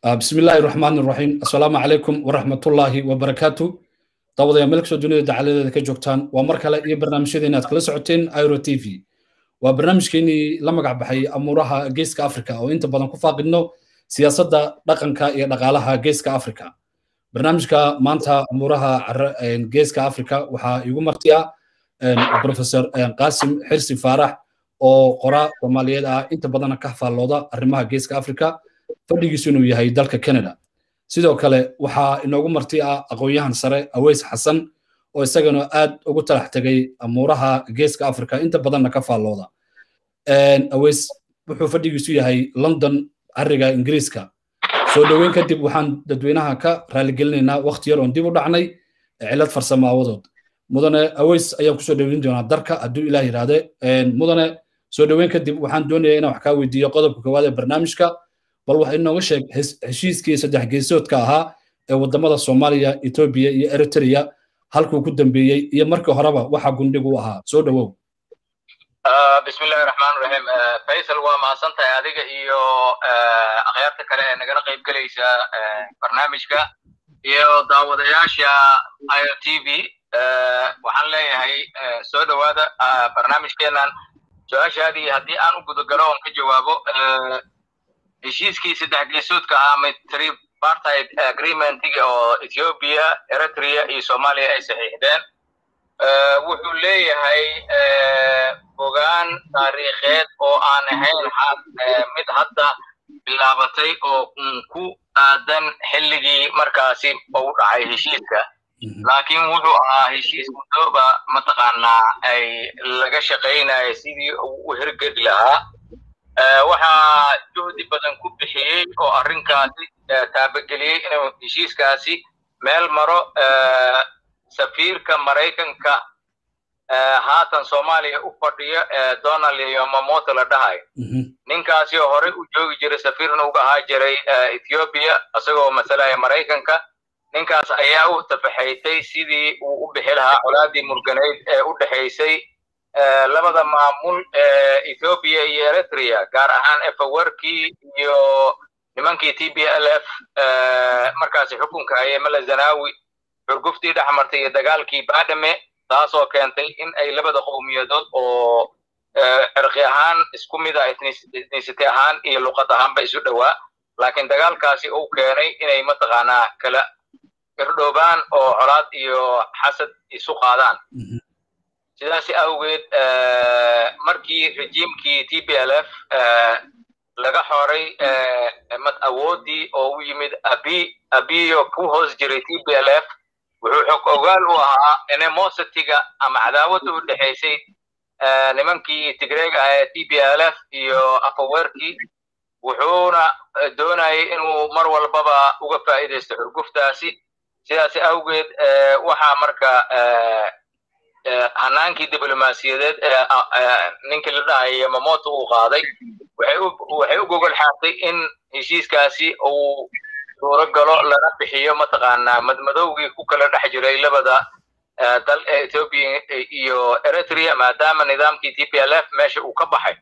بسم الله الرحمن الرحيم السلام عليكم ورحمة الله وبركاته طبعا يا ملك سودوني دعالة ذلك جوكتان ومركلة إيه برنامج شدينا تكلا سعوتين ايرو تي في وبرنامج كيني لما قاعد بحي أمورها جيسك أفريكا أو أنت بدن كفاق إنه سياسة دقنكا إيه دقالها جيسك أفريكا برنامجka maanta amuuraha geeska africa waxaa igu martiya professor qasim xirsi faarax oo qora soomaaliyeed ah inta badana ka faallooda arrimaha geeska africa fadhigiisu inuu yahay dalka canada sidoo kale waxaa inoogu marti ah aqoon-yahan sare aweys xasan oo isagana aad ugu talax tegay amuuraha geeska africa inta badanna ka faallooda aweys wuxuu fadhigiisu yahay london cariga ingiriiska soo dhoweyn kadib waxaan dadweynaha ka raaligelinaynaa wakti yar oon dib u dhacnay cilad farsamo aawadood mudane aweys ayaan kusoo dhoweyn doonaa darka hadduu ilaah yidhaahde mudane soo dhoweyn kadib waxaan doonayaa inaan wax kaa weydiiyo qodobka koowaad ee barnaamijka bal waxa inooga sheeg heshiiskii saddex geesoodka ahaa ee wadamada soomaaliya etoobiya iyo eritrea halkuu ku dambeeyey iyo markii horeba waxa gundhigu u ahaa soo dhowow bismillahi raxmaan raxiim faysal waa mahadsantahay adiga iyo akhyaarta kale ee nagala qayb gelaysa barnaamijka iyo daawadayaasha io t v waxaan leeyahay soo dhowaada barnaamijkeenan su-aashaadii haddii aan u gudagalo oon ka jawaabo heshiiskii saddex geesoodka ahaa mid tripartite agreementiga oo ethiopia eritrea iyo soomaaliya ay saxiixdeen wuxuu leeyahay fogaan taariikheed oo aan ahayn mid hadda bilaabatay oo ku aadan xilligii markaasi u dhacay heshiiska laakiin wuxuu ahaa heshiis mudooba mataqaanaa ay laga shaqaynayo sidii uu u hirgeli lahaa waxaa juhdi badan ku bixiyey oo arrinkaasi taabageliyey inuu heshiiskaasi meel maro safiirka maraykanka haatan soomaaliya u fadhiyo donald yomamoto la dhahay ninkaasi oo horey u joogi jiray safiirna uga ahaa jiray ethiopia isagoo masalaya maraykanka ninkaas ayaa u tafaxaytay sidii uu u bixi lahaa colaadii murganayd ee u dhexaysay labada maamul ee ethiopia iyo eritrea gaar ahaan efawerkii iyo nimankii t b l f markaasi xukunka hayay mala zanawi xurguftii dhex martay iyo dagaalkii badame taasoo keentay in ay labada qowmiyadood oo cirqi ahaan isku mid ah ethnicity ahaan iyo luqad ahaanba isu dhowaa laakiin dagaalkaasi uu keenay inay mataqaanaa kala irdhoobaan oo colaad iyo xasad isu qaadaan sidaas awgeed markii rejiimkii t b l f laga xoray awoodii oo u yimid abi abiyo ku hoos jiray t b l f wuxuu xog ogaal u ahaa animositiga ama cadaawada u dhexaysay nimankii tigreega ah ee t b l f iyo afawerkii wuxuuna doonayay inuu mar walbaba uga faa'iidaysto xurguftaasi sidaas awgeed waxaa marka hanaankii diblomaasiyadeed ee ninkii la dhahay yamamoto uu qaaday waxay u gogol xaartay in heshiiskaasi uu suuro galo lana bixiyo mataqaanaa madmadowgii ku kala dhex jiray labada dal ee ethiopia iyo eritrea maadaama nidaamkii t p l f meesha uu ka baxay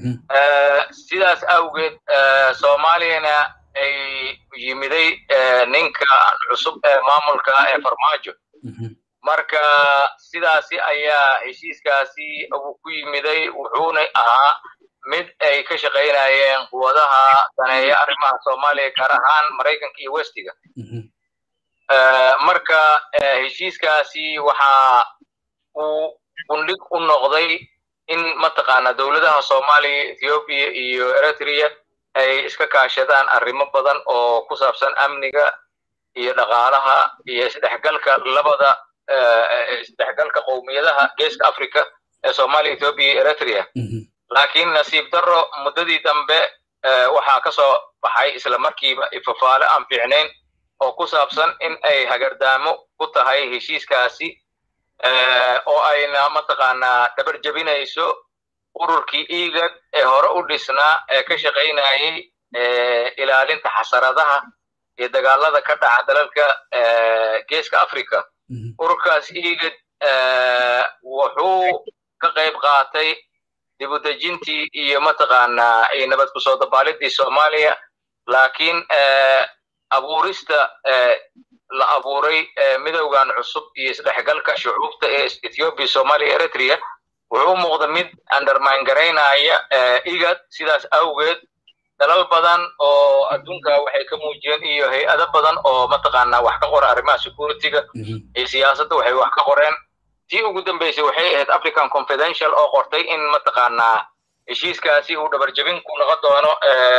sidaas awgeed soomaaliyana ay yimiday ninka cusub ee maamulka ee farmaajo marka sidaasi ayaa heshiiskaasi uu ku yimiday wuxuuna ahaa mid ay ka shaqaynayeen quwadaha daneeya arrimaha soomaaliya gaar ahaan maraykanka iyo westiga marka heshiiskaasi waxa uu gundhig u noqday in mataqaana dowladaha soomaaliya ethiopia iyo eritrea ay iska kaashadaan arrimo badan oo ku saabsan amniga iyo dhaqaalaha iyo isdhexgalka labada isdhexgalka qowmiyadaha geeska africa ee soomaaliya ethiopia iyo eritrea laakiin nasiib darro muddadii dambe waxaa ka soo baxay isla markiiba ifafaale aan fiicnayn oo ku saabsan in ay hagardaamo ku tahay heshiiskaasi oo ayna mataqaanaa dhabar jebinayso ururkii igad ee hore u dhisnaa ee ka shaqaynayay ilaalinta xasaradaha iyo dagaalada ka dhaca dalalka geeska africa ururkaas igad wuxuu ka qayb qaatay dibudejintii iyo mataqaanaa nabad kusoo dabaalidii soomaaliya laakiin abuurista la abuuray midowgan cusub iyo isdhexgalka shucuubta ee ethiopia somalia eritrea wuxuu u muuqda mid undermine garaynaya igad sidaas awgeed dalal badan oo adduunka waxay ka muujiyeen iyo hay-ado badan oo mataqaanaa wax ka qora arrimaha securityga iyo siyaasadda waxay wax ka qoreen tii ugu dambeysay waxay ahayd african confidential oo qortay in mataqaanaa heshiiskaasi uu dhabarjabin ku noqon doono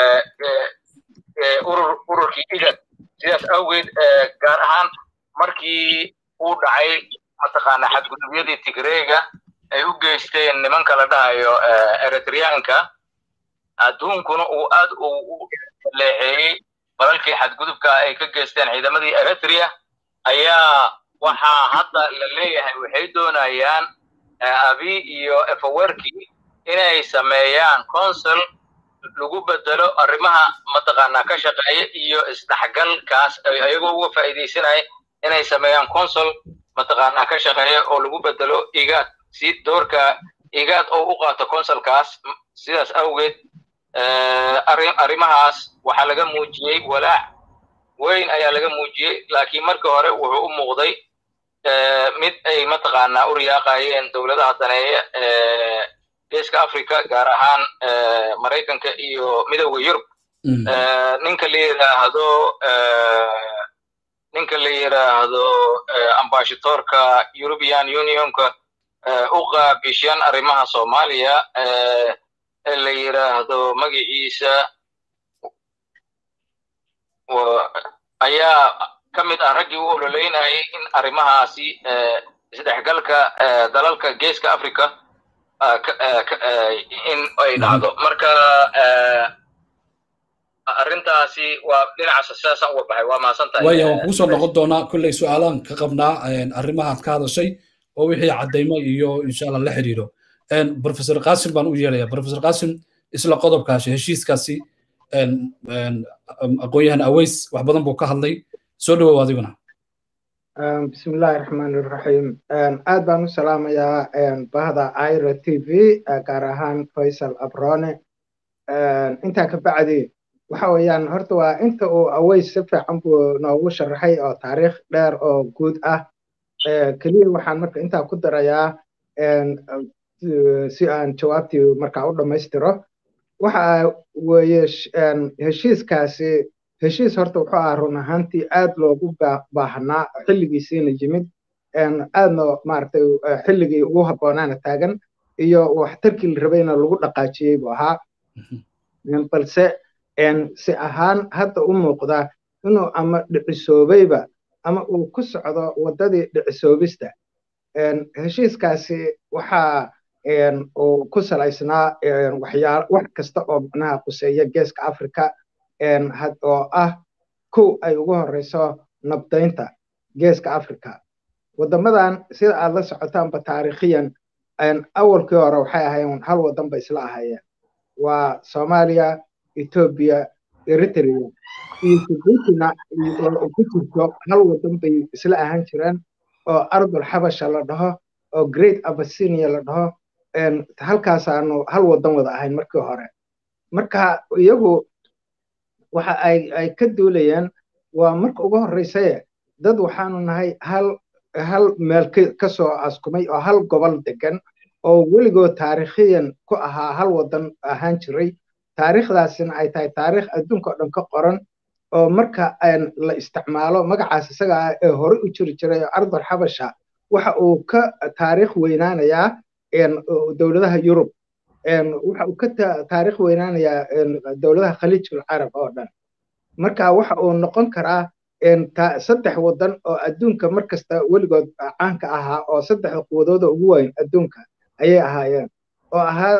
urur ururkii igad sidaas awgeed gaar ahaan markii uu dhacay mataqaanaa xadgudubyadii tigreega ay u geysteen nimanka la dhahayo eritreanka adduunkuna uu aad u leexeeyey balalkii xadgudubka ay ka geysteen ciidamadii eritrea ayaa waxaa hadda la leeyahay waxay doonayaan abi iyo efawerki inay sameeyaan consul lagu bedelo arrimaha mataqaanaa ka shaqeeya iyo isdhexgalkaas ayagoo uga faa'iidaysanaya inay sameeyaan consul mataqaanaa ka shaqeeya oo lagu bedelo igaad si doorka igaad oo u qaato consulkaas sidaas awgeed arrimahaas waxaa laga muujiyey walaac weyn ayaa laga muujiyey laakiin markii hore wuxuu u muuqday mid ay mataqaanaa u riyaaqayeen dowladaha daneeya geeska africa gaar ahaan maraykanka iyo midowda yurub ninka la yidhaahdo ninka la yidhaahdo ambashatorka european unionka u qaabishan arrimaha soomaaliya ee la yidhaahdo magaciisa ayaa ka mid ah raggii u ololeynayay in arrimahaasi isdhexgalka dalalka geeska africa in ay dhacdo marka arrintaasi waa dhinacaas sidaasaan uga baxay waa mahadsantahay waya waan kugu soo noqon doonaa kolley su-aalaan ka qabnaa arrimahaad ka hadashay oo wixii caddaymo iyo insha allah la xiriiro professor qasim baan u yeelaya professor qasim isla qodobkaasi heshiiskaasi aqoon-yahan aweys wax badan buu ka hadlay soo dhawow adiguna bismillahi raxmaani raxiim aad baan u salaamayaa bahda ira t v gaar ahaan faysal abrone intaa ka bacdi waxa weeyaan horta waa inta uu aweys si fiican buu noogu sharaxay oo taariikh dheer oo guud ah keliya waxaan marka intaa ku darayaa si aan jawaabtii markaa u dhammaystiro waxa weeye heshiiskaasi heshiis horta wuxuu ahaa run ahaantii aad loogu baahnaa xilligiisiina yimid aadna maaragtay xilligii ugu habboonaana taagan iyo waxtarkii la rabayna lagu dhaqaajiyey buu ahaa balse si ahaan hadda u muuqda inuu ama dhicisoobayba ama uu ku socdo waddadii dhicisoobista heshiiskaasi waxaa uu ku salaysnaa waxyaa wax kasta oo macnaha quseeya geeska africa oo ah kow ay ugu horeyso nabdaynta geeska africa waddamadan sida aad la socotaanba taariikhiyan awalkii hore waxay ahaayeen hal waddan ba isla ahaayeen waa soomaaliya etoobiya eritrea iyo jibuutina ku jirto hal waddan bay isla ahaan jireen oo ardul xabasha la dhaho oo great abyssinia la dhaho halkaasaanu hal waddan wada ahayn markii hore marka iyagu waxa ay ay ka duulayeen waa marka ugu horreysaye dad waxaanu nahay hal hal meel ka soo askumay oo hal gobol degan oo weligood taariikhiyan ku ahaa hal waddan ahaan jiray taariikhdaasina ay tahay taariikh adduunka oo dhan ka qoran oo marka la isticmaalo magacaas isaga ah ee hore u jiri jiray oo ardal xabasha waxa uu ka taariikh weynaanayaa dowladaha yurub waxa uu ka taariikh weynaanayaa dowladaha khaliijul carab oo dhan marka waxa uu noqon karaa saddex waddan oo adduunka mar kasta weligood caanka ahaa oo saddexda quwadooda ugu weyn adduunka ayay ahaayeen oo ahaa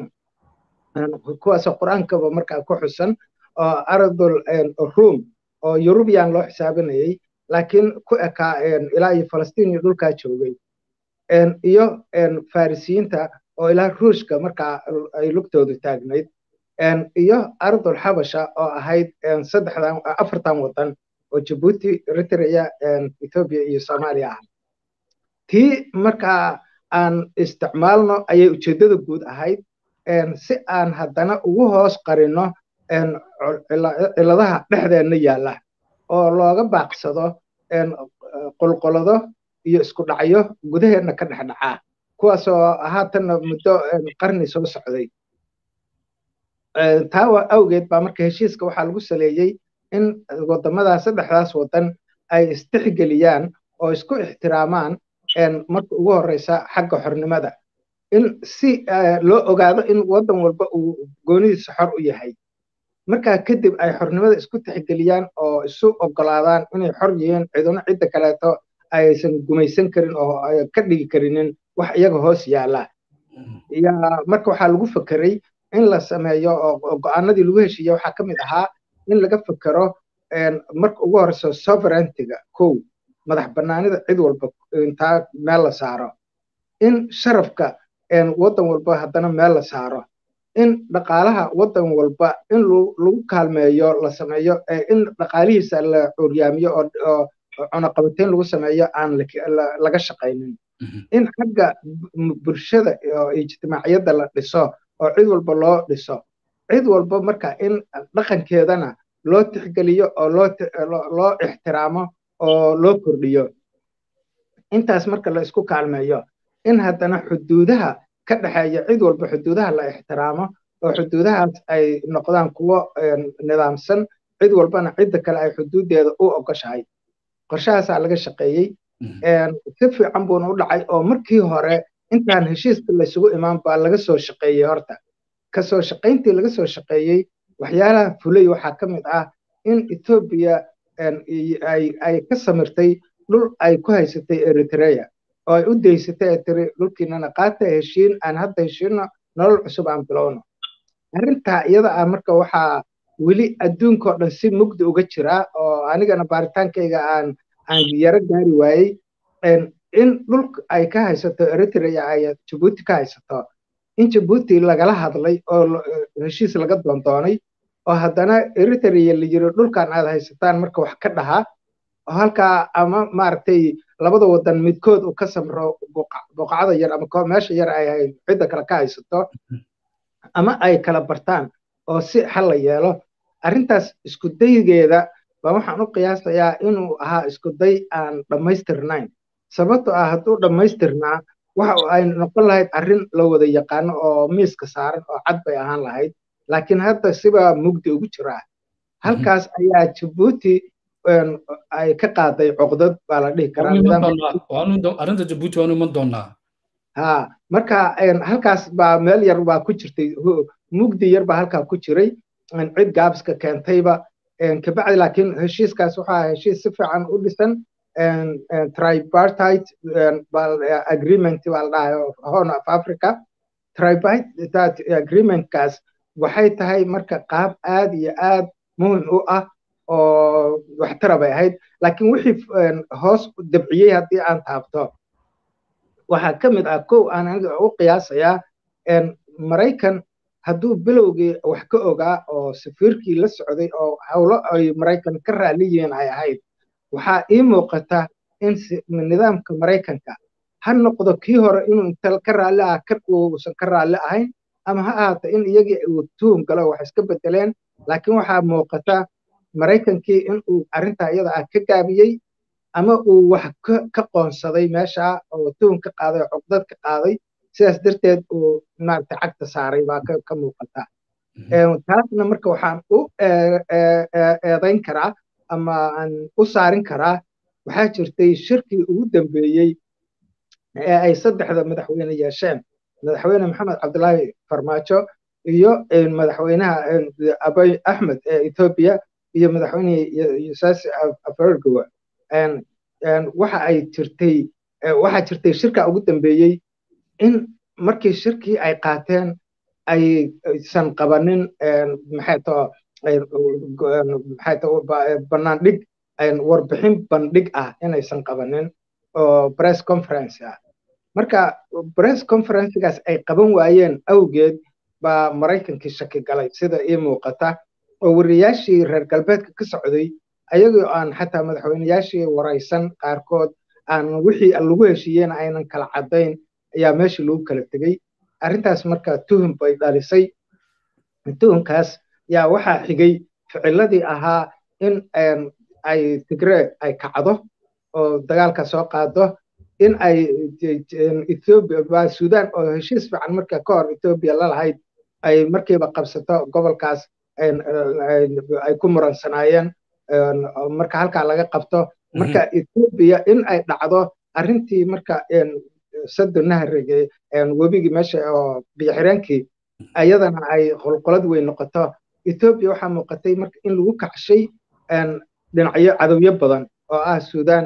kuwaasoo qur-aankaba markaa ku xusan oo ardul rum oo yurubiyan loo xisaabinayay laakiin ku ekaa ilaa iyo falastiin iyo dhulkaa joogay iyo farisiyiinta oo ilaa ruushka markaa ay lugtoodu taagnayd iyo ardul xabasha oo ahayd saddexdan afartan waddan oo jabuuti eritrea ethoobia iyo soomaaliya ah tii markaa aan isticmaalno ayay ujeeddada guud ahayd si aan haddana ugu hoos qarino ciladaha dhexdeenna yaalla oo looga baaqsado qolqolado iyo isku dhacyo gudaheenna ka dhex dhacaa kuwaasoo haatanna muddo qarni soo socday taa awgeed baa marka heshiiska waxaa lagu saleeyey in wadamadaas saddexdaas wadan ay istixgeliyaan oo isku ixtiraamaan marka ugu horeysa xagga xornimada in si loo ogaado in wadan walba uu goonidiisa xor u yahay markaa kadib ay xornimada isku tixgeliyaan oo isu ogolaadaan inay xor yihiin ciduna cidda kaleeto aysan gumaysan karin oo ka dhigi karinin wax iyaga hoos yaala marka waxaa lagu fekeray in la sameeyo oo go-aanadii lagu heshiiye waxaa ka mid ahaa in laga fekero marka ugu horeyso sovereigntiga kow madax banaanida cid walba intaa meel la saaro in sharafka wadan walba haddana meel la saaro in dhaqaalaha wadan walba in lagu kaalmeeyo la sameeyo in dhaqaalihiisa la curyaamiyo oo cunaqabateyn lagu sameeyo aan laga shaqaynin in xagga bulshada oo ijtimaaciyadda la dhiso oo cid walba loo dhiso cid walba marka in dhaqankeedana loo tixgeliyo oo loo ixtiraamo oo loo kordhiyo intaas marka la isku kaalmeeyo in haddana xuduudaha ka dhexeeya cid walba xuduudaha la ixtiraamo oo xuduudahaas ay noqdaan kuwo nidaamsan cid walbana cidda kale ay xuduuddeeda u ogoshahay qorshahaasaa laga shaqeeyey si fiican buuna u dhacay oo markii hore intaan heshiiska laysugu imaan baa laga soo shaqeeyey horta kasoo shaqayntii laga soo shaqeeyey waxyaalaha fulay waxaa ka mid ah in etoobiya ay ka samirtay dhul ay ku haysatay eritrea oo ay u daysatay ee tiri dhulkiinana qaata heshiin aan hadda heshiino nolol cusub aan bilowno arrintaa iyada ah marka waxaa weli adduunkao dhan si mugdi uga jiraa oo anigana baaritaankayga aan aan yaro gaari waayey in dhulka ay ka haysato eritrea ay jabuuti ka haysato in jabuuti lagala hadlay oo heshiis laga doondoonay oo haddana eritrea la yiri dhulkan aad haysataan marka wax ka dhaha oo halkaa ama maaragtay labada wadan midkood uu ka samro boqacada yar ama meesha yar ay cidda kale ka haysato ama ay kala bartaan oo si xal la yeelo arrintaas isku daygeeda baa waxaan u qiyaasayaa inuu ahaa isku day aan dhammaystirnayn sababto ah hadduu dhammaystirnaa waxa ay noqon lahayd arrin la wada yaqaano oo miiska saaran oo cad bay ahaan lahayd laakiin hadda sibaa mugdi ugu jiraa halkaas ayaa jabuuti ay ka qaaday coqdad baa la dhihi karaa jabuuti waanu iman doonaa ha marka halkaas baa meel yar baa ku jirtay mugdi yar baa halkaa ku jiray cid gaabiska keentayba kabacdi laakiin heshiiskaas waxaa heshiis si fiican u dhisan tripartite agreement baa la dhahay horn of africa tripartite agreementkaas waxay tahay marka qaab aad iyo aad muhim u ah oo waxtara bay ahayd laakiin wixii hoos dabciyey haddii aan taabto waxaa ka mid ah kow aan aniga u qiyaasayaa maraykan hadduu bilowgii wax ka ogaa oo safiirkii la socday oo howlo ay maraykan ka raali yihiin ay ahayd waxaa ii muuqata in nidaamka maraykanka ha noqdo kii hore inuu inta ka raalli ah kan uusan ka raalli ahayn ama ha ahaato in iyagii uu tuhum galo wax iska bedeleen laakiin waxaa muuqata maraykankii in uu arrintaa iyada ah ka gaabiyey ama uu wax ka qoonsaday meesha oo tuhum ka qaaday oo cuqdad ka qaaday sidaas darteed uu maaragtay cagta saaray baa ka muuqata taasna marka waxaan u eedayn karaa ama aan u saarin karaa waxaa jirtay shirkii ugu dambeeyey ee ay saddexda madaxweyne yeesheen madaxweyne maxamed cabdulaahi farmaajo iyo madaxweynaha abay axmed ee etoobiya iyo madaxweyne yusaasi afargowa waxa ay jirtay waxaa jirtay shirka ugu dambeeyey in markii shirkii ay qaateen aysan qabanin maxay too maxay too banaandhig warbixin bandhig ah inaysan qabanin oo press conference ah marka press conferencegaas ay qaban waayeen awgeed baa maraykankii shaki galay sida ii muuqata oo wariyaashii reer galbeedka ka socday ayagoo aan xataa madaxweyneyaashii waraysan qaarkood aan wixii lagu heshiiyeen aynan kala caddayn ayaa meeshii lagu kala tegey arrintaas marka tuhum bay dhalisay tuhumkaas yaa waxaa xigay ficiladii ahaa in ay tigree ay kacdo oo dagaalka soo qaado in ay ethiopia sudan oo heshiis fiican marka ka hor ethiopia lalahayd ay markiiba qabsato gobolkaas ay ku muransanaayeen marka halkaa laga qabto marka ethiopia in ay dhacdo arrintii marka sado nahrige webigii meesha oo biyoxireenkii ayadana ay qolqolad weyn noqoto ethiopia waxaa muuqatay marka in lagu kacshay dhinacyo cadowyo badan oo ah sudan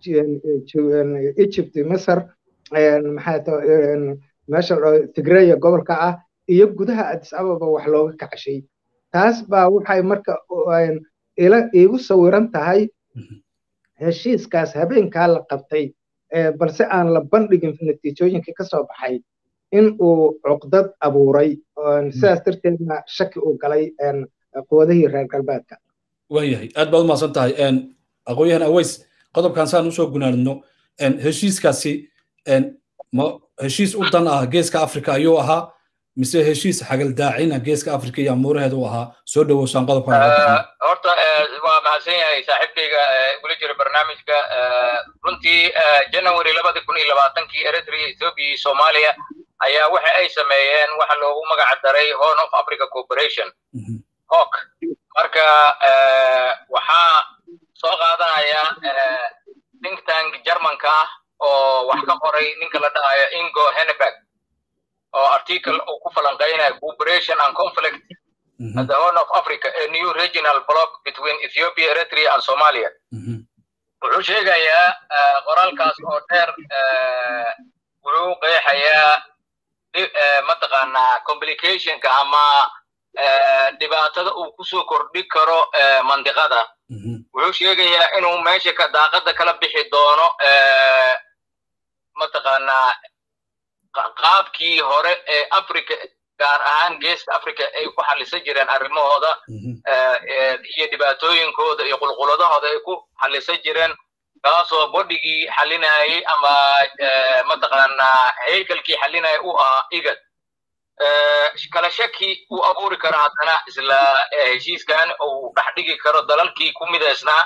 egypt masar maxaa meesha tigreya gobolka ah iyo gudaha addis ababa wax looga kacshay taas baa waxay marka iigu sawiran tahay heshiiskaas habeenkaa la qabtay balse aan la bandhigin natiijooyinkii ka soo baxay in uu cuqdad abuuray sidaas darteedna shaki uu galay quwadihii reer galbeedka waayahay aad baad umahadsan tahay aqoon-yahan aweys qodobkan saan usoo gunaanidno heshiiskaasi ma heshiis u dan ah geeska africa ayuu ahaa mise heshiis xagaldaacina geeska africa iyo amuuraheeda u ahaa soo dhowowsaan qodobkan horta waa mahadsan yahay saaxiibkayga igula jira barnaamijka runtii january labadi kun iyo labaatankii eritrea ethiopia iyo soomaaliya ayaa waxa ay sameeyeen waxa loogu magac daray horn of africa corporation hok marka waxaa soo qaadanaya think tank germanka ah oo wax ka qoray ninka la dhahayo ingo henneberg oo article uu ku falanqeynaya cooperation and conflict at the horn of africa a new regional block between ethiopia eritrea and somalia wuxuu sheegayaa qoraalkaas oo dheer wuxuu qeexayaa mataqaanaa complicationka ama dhibaatada uu kusoo kordhi karo mandiqada wuxuu sheegayaa inuu meesha ka daaqada kala bixi doono mataqaanaa qaabkii hore ee africa gaar ahaan geeska africa ay ku xalisan jireen arrimahooda iyo dhibaatooyinkooda iyo qulquladahooda ay ku xalisan jireen kaasoo bodhigii xalinayay ama mataqaanaa haykalkii xalinaya u ahaa igad kala shaki uu abuuri karo haddana isla heshiiskan uu dhex dhigi karo dalalkii ku midaysnaa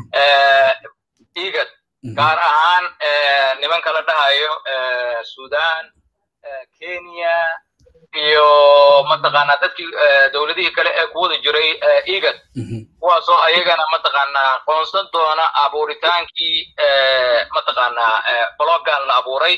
igad gaar ahaan nimanka la dhahayo sudan kenya iyo mataqaanaa dadkii dowladihii kale ee ku wada jiray igad kuwaasoo ayagana mataqaanaa qoonsan doona abuuritaankii mataqaanaa blogan la abuuray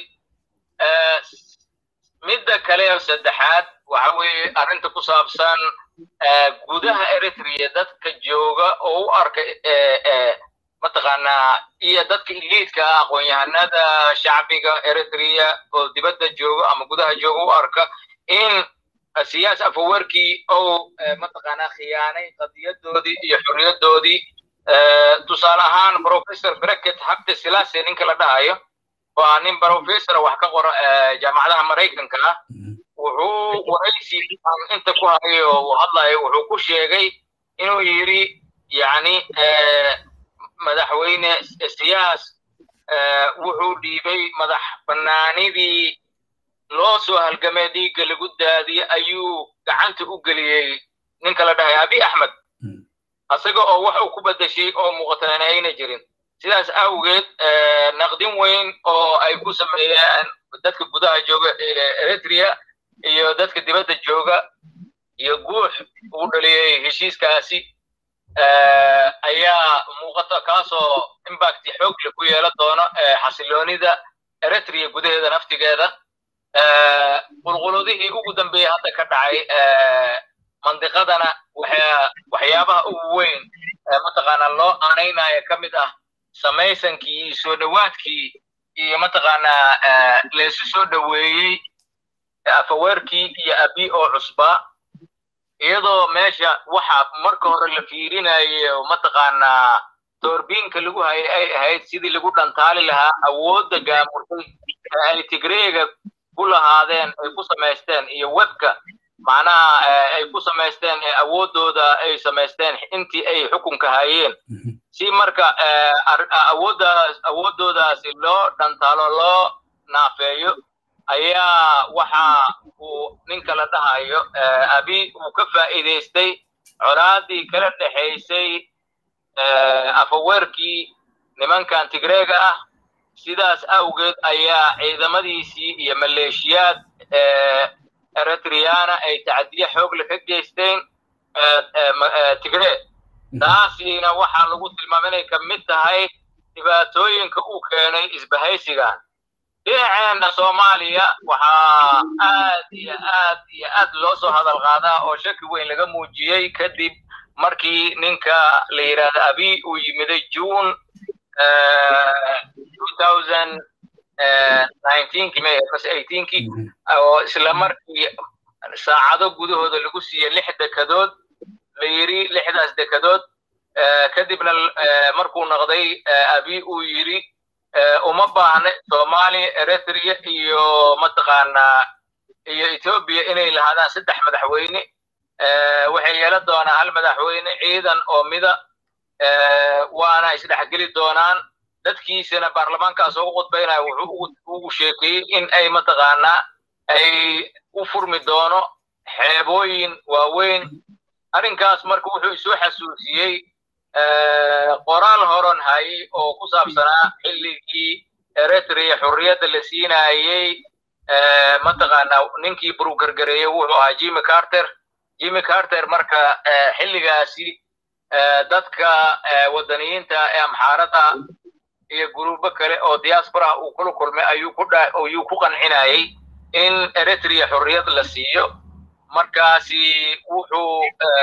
midda kale saddexaad waxa weeye arrinta ku saabsan gudaha eritrea dadka jooga oo u arka mataqaanaa iyo dadka iliidka ah aqoon-yahanada shacbiga eritrea oo dibadda jooga ama gudaha jooga u arka in siyaas afawerkii ou mataqaanaa khiyaanay qadiyadoodii iyo xorriyadoodii tusaale ahaan professor bracket habte silase ninka la dhahayo waa nin professor wax ka qora jaamacadaha maraykanka ah wuxuu waraysi aan inta ku hayo uu hadlayo wuxuu ku sheegay inuu yidhi yacni madaxweyne siyaas wuxuu dhiibay madax bannaanidii loo soo halgamay dhiigga lagu daadiyey ayuu gacanta u geliyey ninka la dhahay abi axmed isaga oo wax uu ku beddeshay oo muuqatana ayna jirin sidaas awgeed naqdin weyn oo ay ku sameeyeen dadka gudaha jooga eritrea iyo dadka dibadda jooga iyo guux uu dhaliyey heshiiskaasi ayaa muuqata kaasoo imbacti xoogle ku yeelan doono xasiloonida eritrea gudaheeda naftigeeda qulquladihii ugu dambeeyey hadda ka dhacay mandiqadana waxyaabaha ugu weyn mataqaanaa loo aanaynayo ka mid ah samaysankii soo dhowaadkii iyo mataqaanaa leesu soo dhoweeyey afaweerkii iyo abi oo cusbaa iyadoo meesha waxa marka hore la fiirinayo mataqaanaa doorbiinka lagu hayay ay ahayd sidii lagu dhantaali lahaa awoodda gaamurtay ee ay tigreega ku lahaadeen ay ku samaysteen iyo webka macnaha ay ku samaysteen ee awooddooda ay samaysteen intii ay xukunka hayeen si marka awooddaas awooddoodaasi loo dhantaalo loo naafeeyo ayaa waxa uu ninka la dhahayo abi uu ka faa'iidaystay colaadii kala dhexaysay afaweerkii nimankan tigreega ah sidaas awgeed ayaa ciidamadiisii iyo maleeshiyaad eritreana ay tacdiye xoogle ka geysteen tigree taasina waxaa lagu tilmaamay inay ka mid tahay dhibaatooyinka uu keenay isbahaysigan dhinaceenna soomaaliya waxaa aad iyo aad iyo aad loo soo hadal qaadaa oo shaki weyn laga muujiyey kadib markii ninka la yidhaahdo abi uu yimiday june kii oo isla markii saacado gudahooda lagu siiyey lix dekadood la yidhi lixdaas dekadood kadibna markuu noqday abi uu yidhi uma baahna soomaaliya eritrea iyo mataqaanaa iyo etoobiya inay lahaadaan saddex madaxweyne waxay yeelan doonaa hal madaxweyne ciidan oo mida waana isdhexgeli doonaan dadkiisana baarlamaankaas ugu khudbaynaya wuxuu ugu sheekeeyey in ay mataqaanaa ay u furmi doono xeebooyin waaweyn arrinkaas marka wuxuu isoo xasuusiyey qoraal horon hayay oo ku saabsanaa xilligii eritrea xurriyadda la siinayey mataqaanaa ninkii burugargareeyey wuxuu ahaa jimmy carter jimmy carter marka xilligaasi dadka wadaniyiinta ee amxaarada iyo guruubo kale oo diaspora uu kula kulmay ayuu ku ayuu ku qancinayay in eritrea xurriyad la siiyo markaasi wuxuu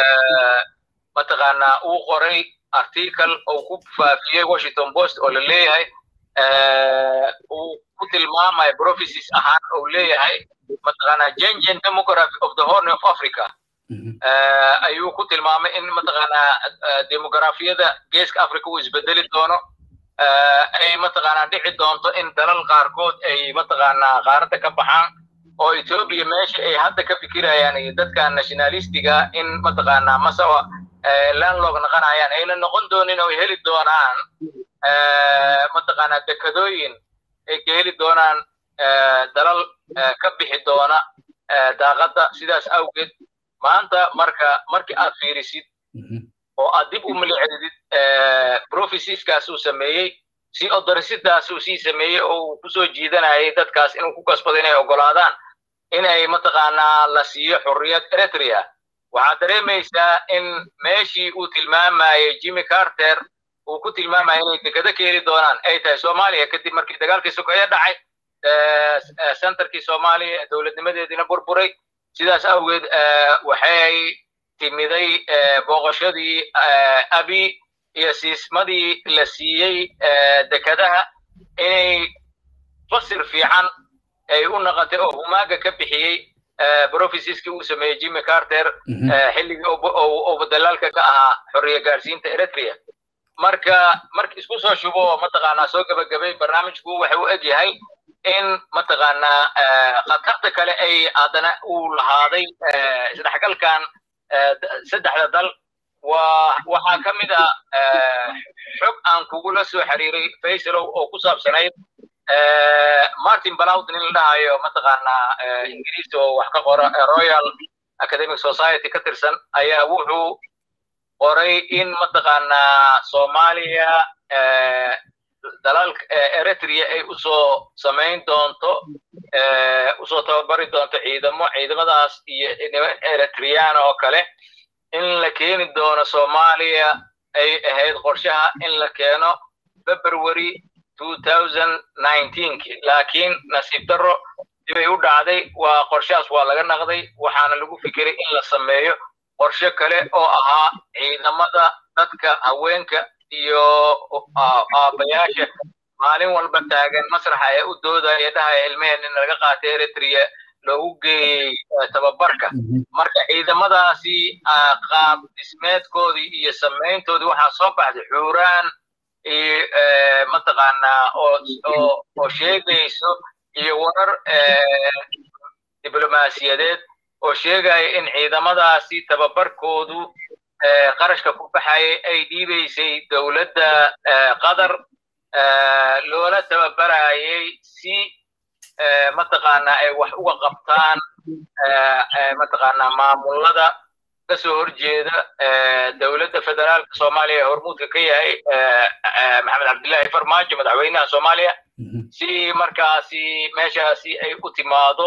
mataqaanaa uu qoray article oo ku faafiyey washington post oo la leeyahay uu ku tilmaamaya prophecies ahaan oo leeyahay mataqaanaa changing demography of the horn of africa ayuu ku tilmaamay in mataqaanaa demografiyada geeska africa uu isbedeli doono ay mataqaanaa dhici doonto in dalal qaarkood ay mataqaanaa qaaradda ka baxaan oo etoobiya meesha ay hadda ka fikirayaan iyo dadka nationalistiga in mataqaanaa masawa landlog noqonayaan ayna noqon doonin oo ay heli doonaan mataqaanaa dekadooyin ay ka heli doonaan dalal ka bixi doona daaqadda sidaas awgeed maanta marka markii aad fiirisid oo aad dib u milicdid profesiskaas uu sameeyey si odorisidaas uu sii sameeyey oo uu kusoo jiidanayay dadkaas inuu ku kasbado inay ogolaadaan inay mataqaanaa la siiyo xurriyad eritrea waxaad dareemaysaa in meeshii uu tilmaamayay jimmy carter uu ku tilmaamaya inay dekado ka heli doonaan ay tahay soomaaliya kadib markii dagaalkii sokeeye dhacay centerkii soomaaliya dowladnimadeediina burburay sidaas awgeed waxay timiday booqashadii abi iyo siismadii la siiyey dekadaha inay fasir fiican ay u noqotay oo humaaga ka bixiyey profesiskii uu sameeyey jimmy carter xilligii uu dalaalka ka ahaa xorriya gaarsiinta eritrea marka marka isku soo shubo mataqaanaa soo gabagabay barnaamijku waxa uu eg yahay in mataqaanaa khatarta kale ay haddana uu lahaaday isdhexgalkan saddexda dal waa waxaa ka mid ah xog aan kugula soo xiriiray faysalow oo ku saabsanayd martin balowd nin la dhahayo mataqaanaa ingiriis oo wax ka qora royal academic society ka tirsan ayaa wuxuu qoray in mataqaanaa soomaaliya dalalka eritrea ay usoo samayn doonto usoo tababari doonto ciidamo ciidamadaas iyo eritreana oo kale in la keeni doono soomaaliya ay ahayd qorshaha in la keeno february laakiin nasiib darro dibay u dhacday waa qorshahaas waa laga naqday waxaana lagu fikiray in la sameeyo qorshe kale oo ahaa ciidamada dadka haweenka iyo aabbayaasha maalin walba taagan masraxa ee u doodaya dhahaya ilmaheen in laga qaatay eritrea loogu geeyey tababarka marka ciidamadaasi qaab dhismeedkoodii iyo samayntoodii waxaa soo baxday xuuraan mataqaanaa oo sheegayso iyo warar diblomaasiyadeed oo sheegaya in ciidamadaasi tababarkoodu qarashka ku baxayay ay dhiibaysay dowladda qatar loola tababarayay si mataqaanaa ay wax uga qabtaan mataqaanaa maamulada ka soo horjeeda dowladda federaalka soomaaliya ee hormuudka ka yahay maxamed cabdillaahi farmaajo madaxweynaha soomaaliya si markaasi meeshaasi ay u timaado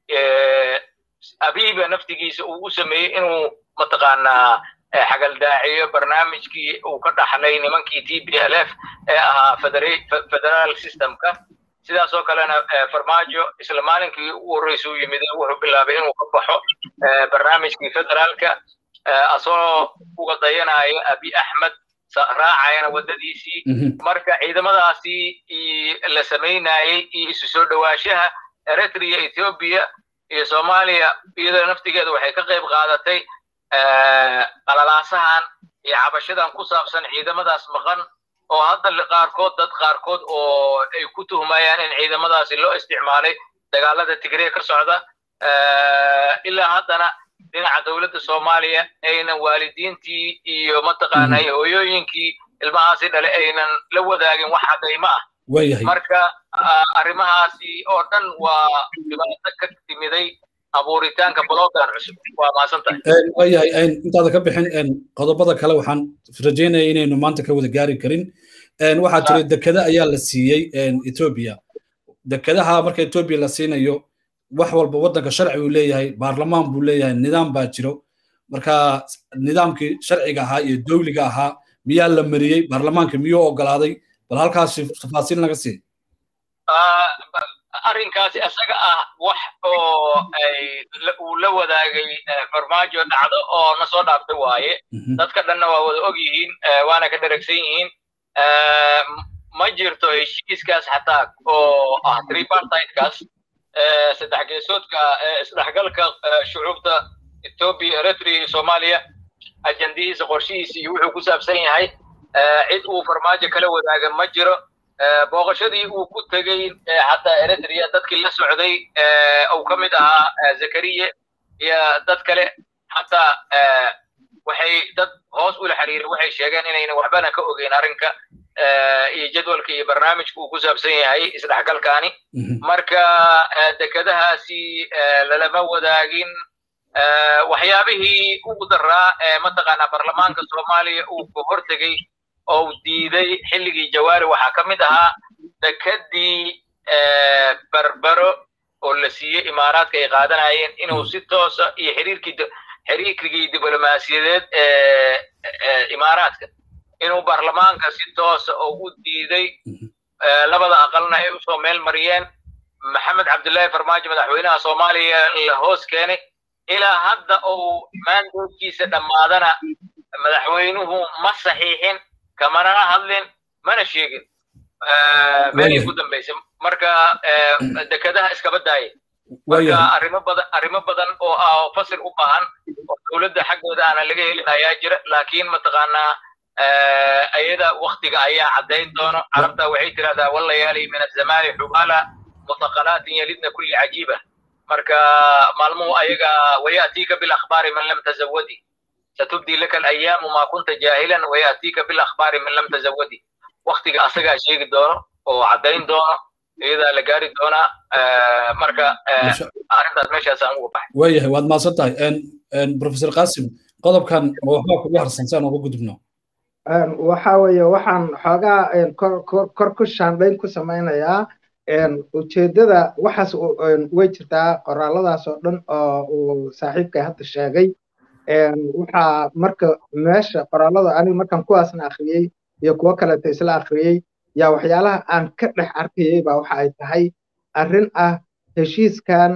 abiiba naftigiisa uu u sameeyey inuu mataqaanaa xagaldaaciyo barnaamijkii uu ka dhaxlay nimankii t b l f ee ahaa federaal systemka sidaas oo kalena farmaajo isla maalinkii ugu horreysa u yimid wuxuu bilaabay inuu ka baxo barnaamijkii federaalka asagoo uga dayanayo abi axmed raacayana waddadiisii marka ciidamadaasi la samaynayey iyo isu soo dhowaashaha eritrea ethiopia iyo soomaaliya iyadoo naftigeeda waxay ka qayb qaadatay qalalaasahan iyo cabashadan ku saabsan ciidamadaas maqan oo hadda qaarkood dad qaarkood oo ay ku tuhmayaan in ciidamadaasi loo isticmaalay dagaalada tigreya ka socda ilaa haddana dhinaca dowladda soomaaliya aynan waalidiintii iyo mataqaanay hooyooyinkii ilmahaasi dhale aynan la wadaagin wax cadaymo ah marka arrimahaasi oo dhan waa dhibaato ka timiday abuuritaanka blogan cusub waa maasantahay waayahay intaada ka bixin qodobada kale waxaan rajaynaya inaynu maanta ka wada gaari karin waxaa jira dekada ayaa la siiyey ethiopia dekadaha marka ethiopia la siinayo wax walba waddanka sharci uu leeyahay baarlamaan buu leeyahay nidaam baa jiro marka nidaamkii sharciga ahaa iyo dowliga ahaa miyaa la mariyey baarlamaanka miyuu ogolaaday bal halkaasi tafaasiil naga sii arrinkaasi isaga ah wax oo uu la wadaagay farmaajo dhacdo oo na soo dhaaftay waaye dadka dhanna waa wada og yihiin waana ka dheragsan yihiin ma jirto heshiiskaas xataa oo ah tripartitekaas saddex geesoodka isdhexgalka shucuubta ethiopia eritrea iyo soomaaliya ajandihiisa qorshihiisa iyo wuxuu ku saabsan yahay cid uu farmaajo kala wadaaga ma jiro booqashadii uu ku tegey xataa eritrea dadkii la socday uu ka mid ahaa zakariye iyo dad kale xataa waxay dad hoos ula xiriiray waxay sheegeen inayna waxbana ka ogeyn arrinka iyo jadwalka iyo barnaamijka uu ku saabsan yahay isdhexgalkaani marka dekadahaasi lalama wadaagin waxyaabihii ugu daraa mataqaanaa baarlamaanka soomaaliya uu ka hortegey oo diiday xilligii jawaari waxaa ka mid ahaa dekadii barbaro oo la siiyey imaaraadka ay qaadanayeen inuu si toosa iyo xiriirkii xiriirkigii diblomaasiyadeed ee imaaraadka inuu baarlamaanka si toosa oo u diiday labada aqalna ay usoo meel mariyeen maxamed cabdullaahi farmaajo madaxweynaha soomaaliya la hoos keenay ilaa hadda uu maandoodkiisa dhammaadana madaxweynuhu ma saxiixin kamana hadlin mana sheegin meelay ku dambaysay marka dekadaha iskaba daayay marka arrimo badan arrimo badan oo ah fasil u baahan oo dowladda xaggooda aana laga helin ayaa jira laakiin mataqaanaa ayada waktiga ayaa caddayn doono carabta waxay tirahdaa wallayaali min azamaani xubaala mutaqalaatin yalidna kulli cajiiba marka maalmuhu ayaga wayaatiika bilakhbaari man lam tazawadi ستبدي لك الايام ما كنت جاهلا وياتيك بالاخبار من لم تزودي وقتك اسغا شيغي دونو oo cadayn doono iyada la gaari doona marka arrintaas meeshaas aan uga baxay waayahay waad mahadsan tahay professor qasim qodobkan ma waxbaa kugu harsan si aan uga gudubno waxa weeye waxaan xoogaa kor ku shaandhayn ku samaynayaa ujeeddada waxaas way jirtaa qoraaladaas oo dhan oo uu saaxiibkay hadda sheegay waxaa marka meesha qoraalada aniga markaan kuwaasna akhriyey iyo kuwo kaleeto isla akhriyey yaa waxyaalaha aan ka dhex arkayey baa waxa ay tahay arrin ah heshiiskan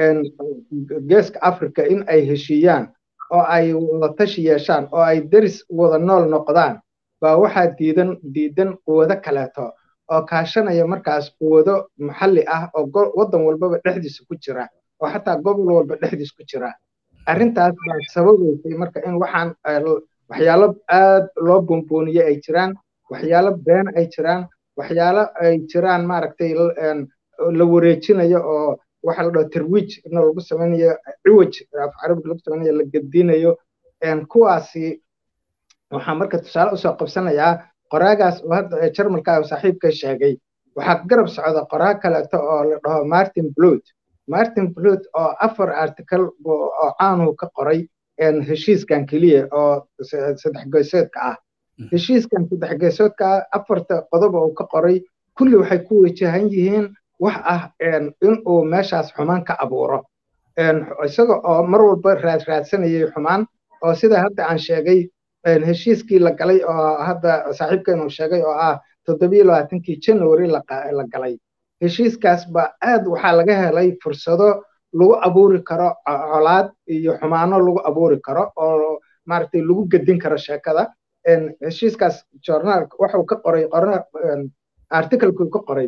geeska africa in ay heshiiyaan oo ay wada tashi yeeshaan oo ay deris wada nool noqdaan baa waxaa diidan diidan quwado kaleeto oo kaashanaya markaas quwado maxalli ah oo waddan walbaba dhexdiisa ku jira oo xataa gobol walba dhexdiisa ku jira arrintaas baa sababaysay marka in waxaan waxyaalo aad loo boonbooniye ay jiraan waxyaalo been ay jiraan waxyaalo ay jiraan maaragtay la wareejinayo oo waxa la dhaho tarwiij ina lagu samaynayo ciwaj af carabiga lagu samaynayo la gedinayo kuwaasi waxaa marka tusaale usoo qabsanayaa qoraagaas oo hadda jarmalka saaxiibka sheegay waxaa garab socda qoraa kaleeto oo la dhaho martin blut martin blut oo afar article oo caanuhu ka qoray heshiiskan keliya oo saddex geesoodka ah heshiiskan saddex geesoodka ah afarta qodob uu ka qoray kulli waxay ku wajahan yihiin wax ah in uu meeshaas xumaan ka abuuro isaga oo mar walba raadsanayay xumaan oo sida hadda aan sheegay heshiiskii la galay oo hadda saaxiibkeenu sheegay oo ah toddobiyo labaatankii january la galay heshiiskaas ba aad waxaa laga helay fursado lagu abuuri karo colaad iyo xumaano lagu abuuri karo oo maaragtay lagu gedin karo sheekada heshiiskaas journal wuxuu ka qoray articlekuu ka qoray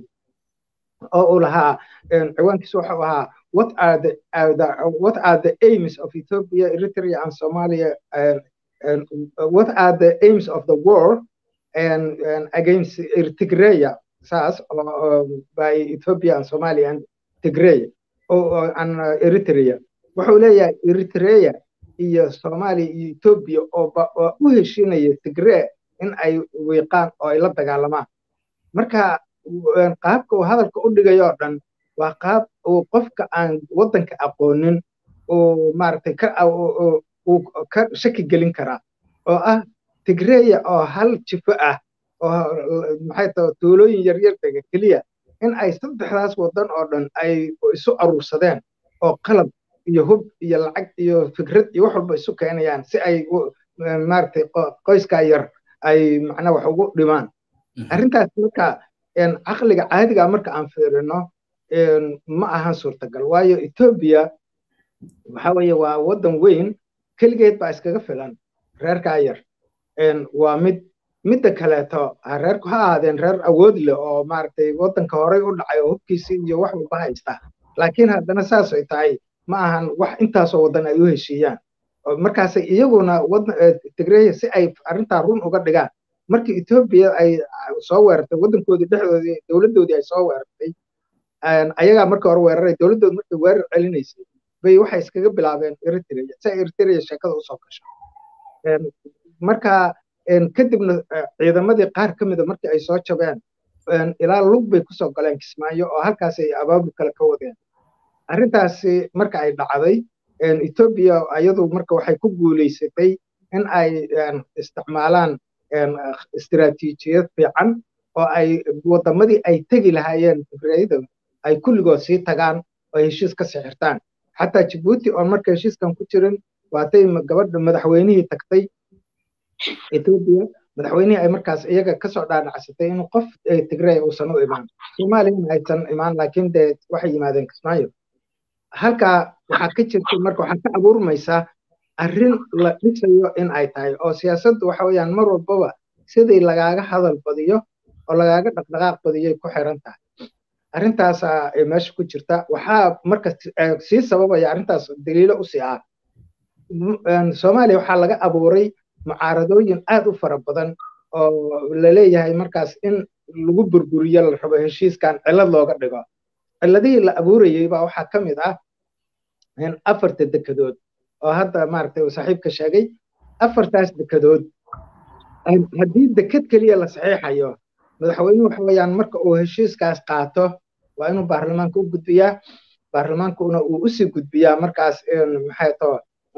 oo uu lahaa ciwaankiisu wuxuu ahaa what are the, uh, the what are the aims of Ethiopia, Eritrea, and Somalia, and, and what are the aims of the war and, and against Tigray, SAS, uh, by Ethiopia and Somalia and Tigray, or, and uh, Eritrea. wuxuu leeyahay Eritrea iyo Soomaaliya iyo Ethiopia oo u heshiinaya Tigray in ay wiiqaan oo ay la dagaalamaan marka qaabka uu hadalka u dhigayo oo dhan waa qaab uu qofka aan waddanka aqoonin uu maaragtay ka uu ka shaki gelin karaa oo ah tigreya oo hal jifo ah oo maxay tahay tuulooyin yaryar dega keliya in ay saddexdaas waddan oo dhan ay isu aruursadeen oo qalab iyo hub iyo lacag iyo fikrad iyo wax walba isu keenayaan si ay maaragtay qoyskaa yar ay macnaa wax ugu dhimaan arrintaas marka caqliga caadiga marka aan fiirino ma ahan suurtagal waayo etoobiya waxa weeye waa waddan weyn keligeed baa iskaga filan reerkaa yar waa mid midda kaleeto reerku ha ahaadeen reer awood leh oo maaragtay waddanka horey u dhacay oo hubkiisii iyo wax walba haysta laakiin haddana saas ay tahay ma ahan wax intaasoo waddan ay u heshiiyaan markaasay iyaguna tigreya si ay arrintaa run uga dhigaan markii etoobiya ay soo weerartay waddankoodii dhexdoodii dowladdoodii ay soo weerartay ayagaa marka hore weeraray dowladdood markay weerar celinaysay bay waxay iskaga bilaabeen eritrea si ay eritrea sheekada usoo gasho marka kadibna ciidamadii qaar ka mida markii ay soo jabeen ilaa lug bay kusoo galeen kismaayo oo halkaas ay abaabul kale ka wadeen arrintaasi marka ay dhacday etoobiya ayadu marka waxay ku guulaysatay in ay isticmaalaan istiraatiijiyad fiican oo ay wadamadii ay tegi lahaayeen tigrayda ay kulligood sii tagaan oo heshiis ka sixirtaan xataa jibuuti oon marka heshiiskan ku jirin waatay gabadha madaxweynihii tagtay etoobiya madaxweynihii ay markaas iyaga kasoo dhaadhacsatay in qof tigray uusan u imaan soomaaliyana aysan imaan laakiin dee waxay yimaadeen kismaayo halkaa waxaa ka jirta marka waxaa ka abuurmaysaa arrin la dhisayo in ay tahay oo siyaasaddu waxa weeyaan mar walbaba sidii lagaaga hadal badiyo oo lagaaga dhaqdhaqaaq badiyay ku xiran tahay arrintaasaa meesha ku jirta waxaa marka sii sababaya arrintaas daliilo u sii ah soomaaliya waxaa laga abuuray mucaaradooyin aad u fara badan oo laleeyahay markaas in lagu burburiyo la rabo heshiiskan cillad looga dhigo cilladihii la abuurayey baa waxaa ka mid ah afarta dekedood oo hadda maaragtay uu saaxiibka sheegay afartaas dekedood haddii deked keliya la saxiixayo madaxweynuhu waxa weeyaan marka uu heshiiskaas qaato waa inuu baarlamaanka u gudbiyaa baarlamaankuna uu usii gudbiyaa markaas maxay too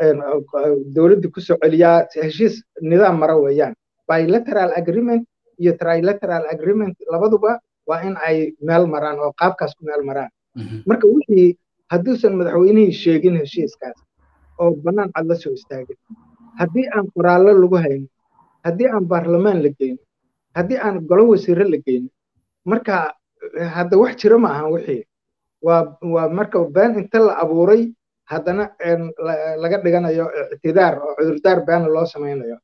dowladda kusoo celiyaa heshiis nidaam mara weeyaan bilateral agreement iyo trilateral agreement labaduba waa in ay meel maraan oo qaabkaas ku meel maraan marka wixii hadduusan madaxweynihii sheegin heshiiskaas oo bannaan cad la soo istaagin haddii aan qoraallo lagu haynin haddii aan baarlamaan la geynin haddii aan golo wasiire la geynin marka hadda wax jira ma ahan wixii waa waa marka been inta la abuuray haddana laga dhiganayo ictidaar oo cudurdaar beena loo samaynayo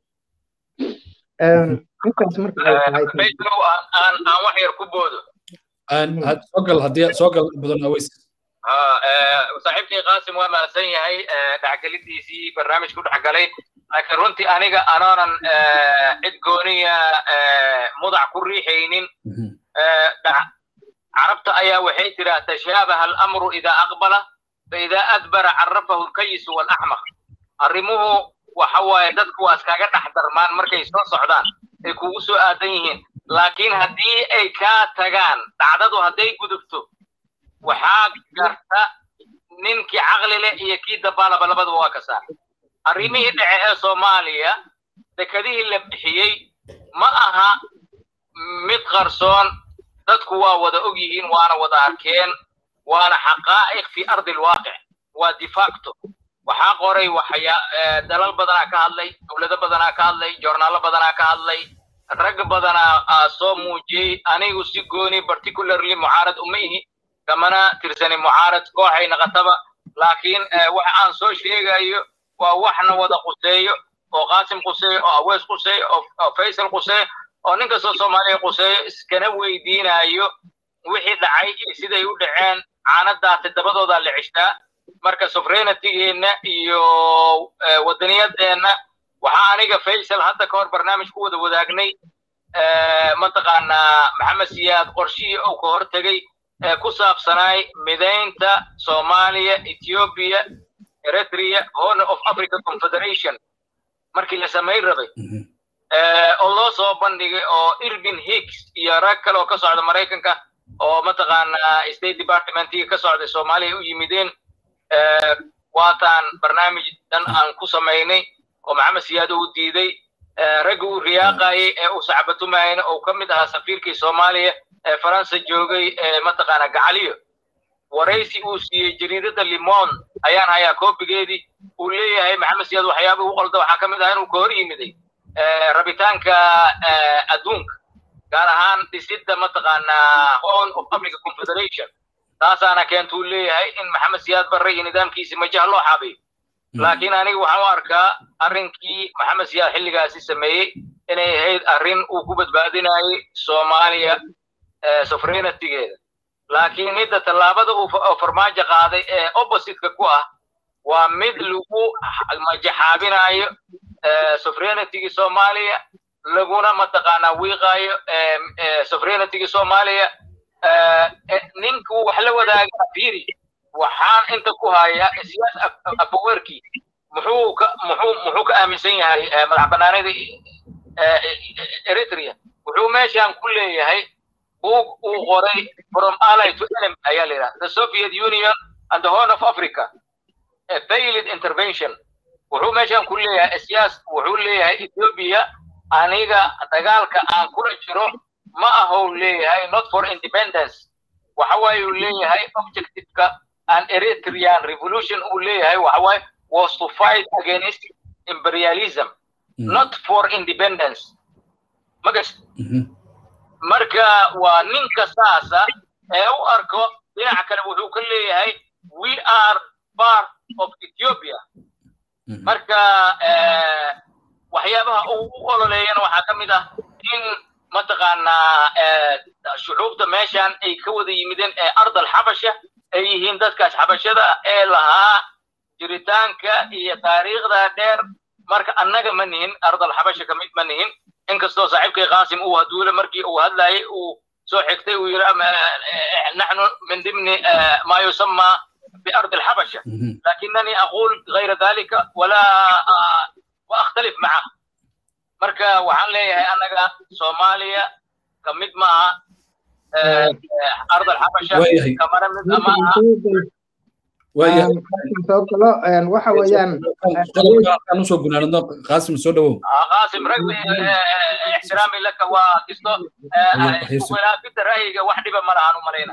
intaas marka ay tahay aan wax yar ku boodo soogal haddii soogal badan aweys saaxiibkii qaasim waa mahadsan yahay dhexgelidiisii barnaamijku dhex galay laakiin runtii aniga anoonan cid gooniya mudac ku riixaynin carabta ayaa waxay tiraa tashaabaha alamru idaa aqbala faidaa adbara carafahu lkayisu walaxmaq arrimuhu waxa waaye dadku waa iskaga dhex darmaan markay soo socdaan ay kugu soo aadan yihiin laakiin haddii ay kaa tagaan dhacdadu hadday gudubto waxaa garta ninkii caqli leh iyo kii dabaalaba labadaba waa ka saar arrimihii dhace ee soomaaliya dekedihii la bixiyey ma aha mid qarsoon dadku waa wada og yihiin waana wada arkeen waana xaqaa'iq fi ardi alwaaqic waa de facto waxaa qoray waxyaa dalal badanaa ka hadlay dowlado badanaa ka hadlay joornaalo badanaa ka hadlay rag badanaa soo muujiyey anigu si gooni particularly mucaarad uma ihi kamana tirsani mucaarad kooxay naqataba laakiin waxa aan soo sheegayo waa waxna wada quseeyo oo qaasim quseeyo oo awees quseeyo oo faysal quseeyo oo nin kastoo soomaaliya quseeyo iskana weydiinayo wixii dhacay iyo siday u dhaceen caanadaasi dabadoodaa la cishtaa marka sovereignitygeenna iyo wadaniyadeenna waxaa aniga faysal hadda ka hor barnaamij ku wada wadaagnay mataqaanaa maxamed siyaad qorshihii uu ka hortegay ee ku saabsanaay midaynta soomaaliya ethiopia eritrea horn of africa confederation markii la samayn rabay oo loo soo bandhigay oo irvin hicks iyo rag kale oo ka socda maraykanka oo mataqaanaa state departmentiga ka socday soomaaliya u yimideen waataan barnaamij dhan aan ku samaynay oo maxamed siyaad uu diiday raggi uu riyaaqayay ee uu sacbatumayna oo ka mid ahaa safiirkii soomaaliya ee faransa joogay ee mataqaanaa gacaliyo waraysi uu siiyey jariidada limon ayaan hayaa koobigeedii uu leeyahay maxamed siyaad waxyaaba u qolda waxaa ka mid ah inuu ka hor yimiday rabitaanka adduunka gaar ahaan dhisidda mataqaanaa horn of africa confederation taasaana keentuu leeyahay in maxamed siyaad barre iyo nidaamkiisi majaha loo xaabiyo laakiin aniga waxaan u arkaa arrinkii maxamed siyaad xilligaasi sameeyey inay ahayd arrin uu ku badbaadinayay soomaaliya sovereignitigeeda laakiin midda tallaabada uu farmaajo qaaday ee oppositeka ku ah waa mid lagu majaxaabinayo sovereignitygii soomaaliya laguna mataqaanaa wiiqayo sovereignitygii soomaaliya ninkuu wax la wadaaga fiiri waxaan inta ku hayaa siyaas afawerkii muxuu ka muxuu muxuu ka aaminsan yahay madax banaanida eritrea wuxuu meeshan ku leeyahay buug uu qoray from ally to enemy ayaa la yidhaha the soviet union and the horn of africa a failed intervention wuxuu meeshan ku leeyahay siyaas wuxuu leeyahay ethiopia aniga dagaalka aan kula jiro ma ahou leeyahay not for independence waxa waaye uu leeyahay objectiveka an eritrean revolution uu leeyahay waxa waaye was to fight against imperialism not for independence magas marka waa ninka saasa ee u arko dhinaca kale wuxuu ka leeyahay we are part of ethiopia marka waxyaabaha uu u ololeeyana waxaa ka mid ah in mataqaanaa shucuubta meeshan ay ka wada yimideen ee ardal xabasha ay yihiin dadkaas xabashada ee lahaa jiritaanka iyo taariikhda dheer marka annaga ma nihin ardal xabasha ka mid ma nihin inkastoo saaxiibkay qaasim uu haduule markii uu hadlayay uu soo xigtay uu yidhi naxnu min dimni ma yusama بأرض الحبشة لكنني أقول غير ذلك ولا وأختلف معه مركا وحن لي أنا صوماليا كمد معها أرض الحبشة كمان من أمامها waxa weeyaan aan usoo gunaanadno qaasim soo dhawow qaasim ragbi ixtiraami laka waa kisto khilaafida ra'yiga wax dhiba ma lahaan u malayna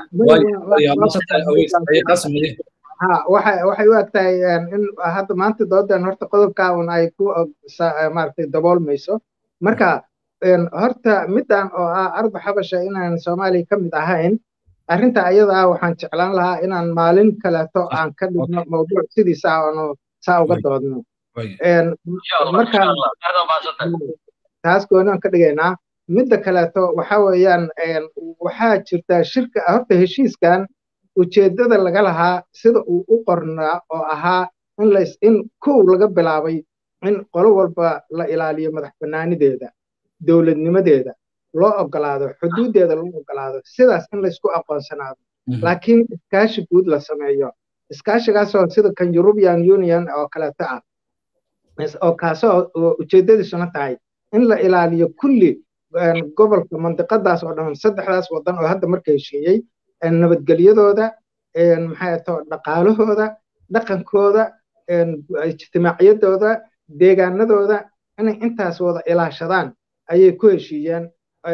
waxay u eg tahay in hadda maanta doodan horta qodobkaa un ay ku maaragtay daboolmayso marka horta middan oo ah arba xabasha inaan soomaaliya ka mid ahayn arrinta ayada ah waxaan jeclaan lahaa inaan maalin kaleeto aan ka dhigno mawduuc sidiisa aanu saa uga doodno marka taas gooni aan ka dhigaynaa midda kaleeto waxa weeyaan waxaa jirta shirka horta heshiiskan ujeeddada laga lahaa sida uu u qornaa oo ahaa in lays in kow laga bilaabay in qolo walba la ilaaliyo madax bannaanideeda dowladnimadeeda loo ogolaado xuduuddeeda loo ogolaado sidaas in laysku aqoonsanaado laakiin iskaashi guud la sameeyo iskaashigaasoo sida kan european union oo kaleeto ah oo kaasoo ujeeddadiisuna tahay in la ilaaliyo kulli gobolka mandiqadaas oo dhan saddexdaas waddan oo hadda marka heshiiyey nabadgelyadooda maxay to dhaqaalahooda dhaqankooda ijtimaaciyadooda deegaanadooda inay intaas wada ilaashadaan ayay ku heshiiyeen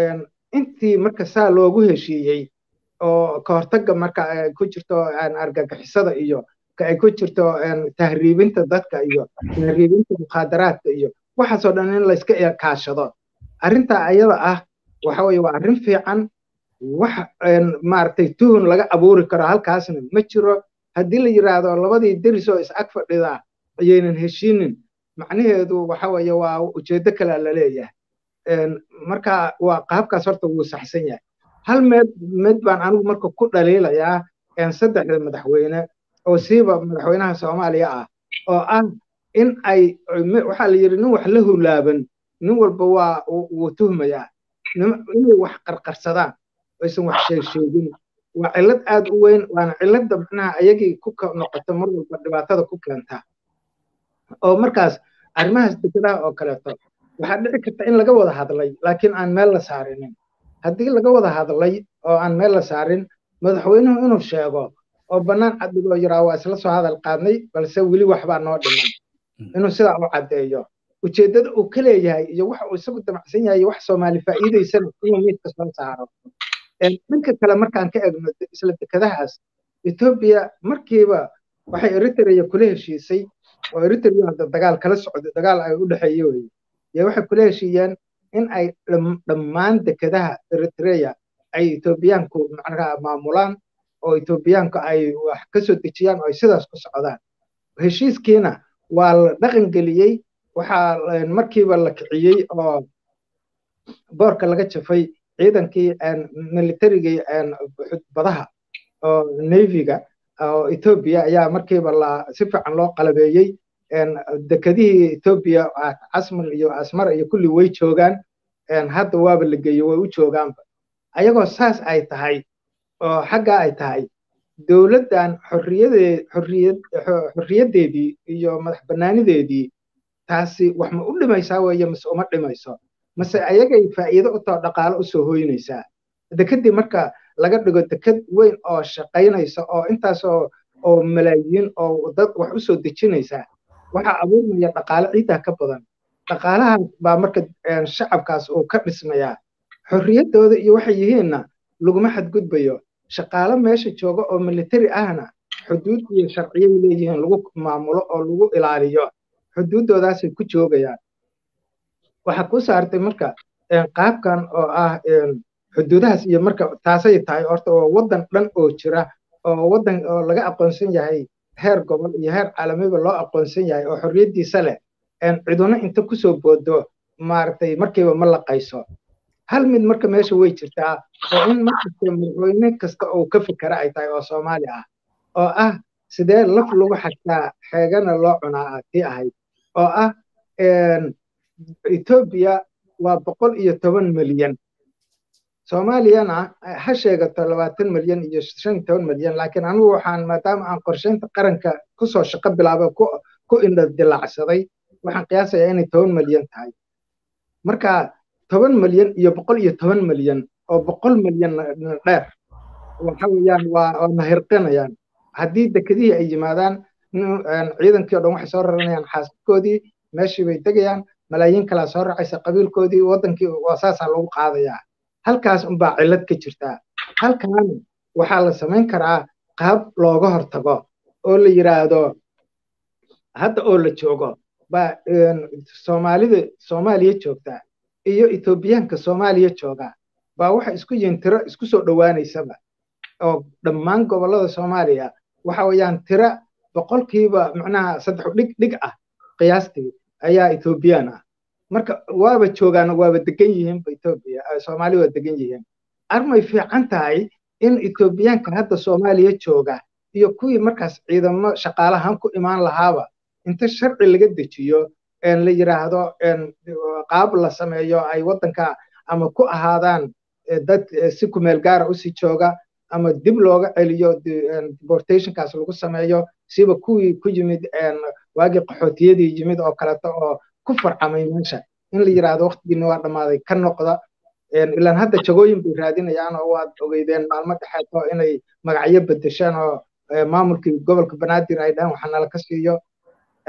intii marka saa loogu heshiiyey oo ka hortagga marka ay ku jirto argagixisada iyo ka ay ku jirto tahriibinta dadka iyo tahriibinta mukhaadaraadka iyo waxaasoo dhan in layska kaashado arrintaa ayada ah waxa weye waa arrin fiican wax maaragtay tuhun laga abuuri karo halkaasna ma jiro haddii la yidhaahdo labadii deris oo is ag fadhidaa ayaynan heshiinin macnaheedu waxa weeye waa ujeeddo kale la leeyahay marka waa qaabkaas horta wuu saxsan yahay hal meed med baan anigu marka ku dhaliilayaa saddexda madaxweyne oo siiba madaxweynaha soomaaliya ah oo ah in ay waxaa la yidhi nin wax la hulaaban nin walba waa wuu tuhmayaa inay wax qarqarsadaan aysan wax sheegsheegin waa cillad aad u weyn waana cilladda macnaha ayagii ku noqota mar walba dhibaatada ku keenta oo markaas arrimahaas dekedaha oo kaleeto waxaa dhici karta in laga wada hadlay laakiin aan meel la saarinin haddii laga wada hadlay oo aan meel la saarin madaxweynuhu inuu sheego oo bannaan caddigoo yiraa waa isla soo hadal qaadnay balse weli waxbaa noo dhiman inuu sidaa u caddeeyo ujeeddada uu ka leeyahay iyo waxa uu isagu damacsan yahay wax soomaali faa'iidaysana inuu miidka soo saaro dhanka kale markaan ka egno isla dekedahaas etoobiya markiiba waxay eritrea kula heshiisay oo eritrea hadda dagaal kala socdo dagaal ay u dhexeeye weye iyo waxay kula heshiiyeen in ay dhammaan dekedaha eritrea ay etoobiyaanku macnaha maamulaan oo etoobiyaanku ay wax ka soo dejiyaan oo ay sidaas ku socdaan heshiiskiina waa la dhaqan geliyey waxaa markiiba la kiciyey oo boorka laga jafay ciidankii militarigii badaha oo navyga oo etoobiya ayaa markiiba la si fiican loo qalabeeyey dekedihii etoobiya casmar iyo asmar iyo kulli way joogaan hadda waaba la geeyo way u joogaanba ayagoo saas ay tahay oo xaggaa ay tahay dowladdan xorriyadee xorriyad xorriyaddeedii iyo madax bannaanideedii taasi wax ma u dhimaysaa weeye mase uma dhimayso mase ayagay faa'iido u tao dhaqaalo u soo hoynaysaa dekeddii marka laga dhigo deked weyn oo shaqaynaysa oo intaas oo oo malaayiin oo dad wax u soo dejinaysaa waxaa abuurmaya dhaqaale ciiddaa ka badan dhaqaalahaas baa marka shacabkaas uu ka dhismayaa xorriyaddooda iyo waxay yihiinna laguma xadgudbayo shaqaale meesha jooga oo militari ahna xuduud iyo sharciyay leeyihiin lagu maamulo oo lagu ilaaliyo xuduuddoodaasay ku joogayaan waxaa ku saartay marka qaabkan oo ah xuduudahaas iyo marka taasay tahay horta oo waddan dhan oo jira oo waddan oo laga aqoonsan yahay heer gobol iyo heer caalamiba loo aqoonsan yahay oo xorriyaddiisa leh ciduna inta kusoo boodo maaragtay markiiba ma laqayso hal mid marka meesha way jirtaa oo in markasta madaxweyne kasta oo ka fikera ay tahay oo soomaali ah oo ah sidee laf lagu xagtaa xeegana loo cunaa tii ahayd oo ah etoobiya waa boqol iyo toban milyan soomaaliyana ha sheegato labaatan milyan iyo shan iyo toban milyan laakiin anigu waxaan maadaama aan qorsheynta qaranka kusoo shaqo bilaabay ku indha dilacsaday waxaan qiyaasayaa inay toban milyan tahay marka toban milyan iyo boqol iyo toban milyan oo boqol milyan dheer waxa weeyaan waa nahirqinayaan haddii dekedihii ay yimaadaan ciidankii o dhan waxay soo raranayaan xaasadkoodii meeshii bay degayaan malaayiin kalaa soo raacaysa qabiilkoodii waddankii waa saasaa lagu qaadayaa halkaas unbaa cillad ka jirtaa halkaana waxaa la samayn karaa qaab looga hortago oo la yidhaahdo hadda oo la joogo baa soomaalida soomaaliya joogtaa iyo etoobiyaanka soomaaliya jooga baa waxa isku yihiin tiro isku soo dhowaanaysaba oo dhammaan gobollada soomaaliya waxa weeyaan tiro boqolkiiba macnaha saddex dhig dhig ah qiyaastii ayaa etoobiyaan ah marka waaba joogaan waaba degan yihiinba etoobiya soomaali waa degan yihiin armay fiican tahay in etoobiyaanka hadda soomaaliya jooga iyo kuwii markaas ciidamo shaqaalahan ku imaan lahaaba inta sharci laga dejiyo la yidhaahdo qaab la sameeyo ay waddanka ama ku ahaadaan dad si kumeel gaara usii jooga ama dib looga celiyo deportationkaas lagu sameeyo siba kuwii ku yimid waagii qaxootiyadii yimid oo kaleeto oo ku farcamay meesha in la yidhaahdo waqtigiina waa dhammaaday ka noqda ilaan hadda jagooyin bay raadinayaan oo waad ogeydeen maalmo dhexeeto inay magacyo bedeshaan oo maamulkii gobolka banaadir ay dhahaan waxa nala ka siiyo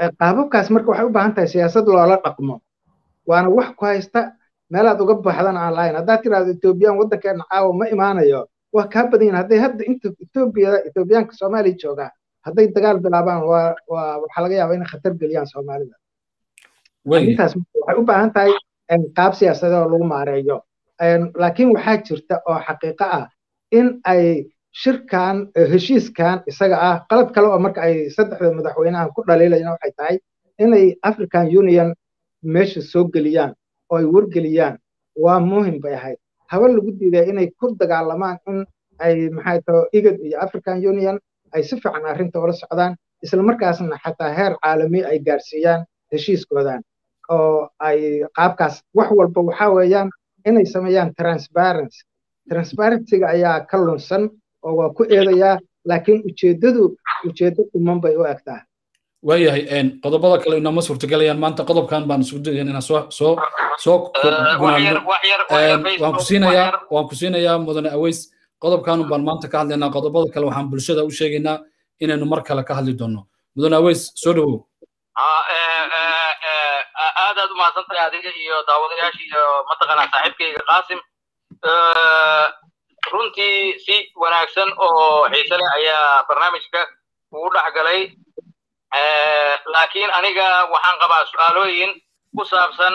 qaababkaas marka waxay u baahan tahay siyaasad loola dhaqmo waana wax ku haysta meelaad uga baxdan aan lahayn haddaad tiraahdo etoobiyaan waddankeena caawa ma imaanayo waa kaa badan yihin hadday hadda inta etoobiya etoobiyaanka soomaaliya joogaa hadday dagaal bilaabaan waa waa waxaa laga yaabaa inay khatar geliyaan soomaalida arrintaas waxay u baahan tahay qaab siyaasadeed oo lagu maareeyo laakiin waxaa jirta oo xaqiiqo ah in ay shirkan heshiiskan isaga ah qalad kale oo marka ay saddexda madaxweynahan ku dhaliilayaan waxay tahay inay african union meesha soo geliyaan oo ay wargeliyaan waa muhim bay ahayd haba lagu diiday inay ku dagaalamaan in ay maxay tahay igad iyo african union ay si fiican arrinta ula socdaan isla markaasna xataa heer caalami ay gaarsiiyaan heshiiskoodan oo ay qaabkaas wax walba waxaa weeyaan inay sameeyaan transparency transparencyga ayaa ka lunsan oo waa ku eedayaa laakiin ujeeddadu ujeeddo dhuman bay u egtaa waayahay qodobada kale inama suurtagelayaan maanta qodobkan baan isugu dayan inaan soo soo soo waan ku siinayaa waan ku siinayaa mudane aweys qodobkan baan maanta ka hadlaynaa qodobada kale waxaan bulshada u sheegaynaa inaynu mar kale ka hadli doonno mudane aweys soo dhawow aad aad u mahadsantahay adiga iyo daawadayaasha iyo mataqaanaa saaxiibkayga qaasim runtii si wanaagsan oo xiise leh ayaa barnaamijka ugu dhex galay laakiin aniga waxaan qabaa su'aalooyin ku saabsan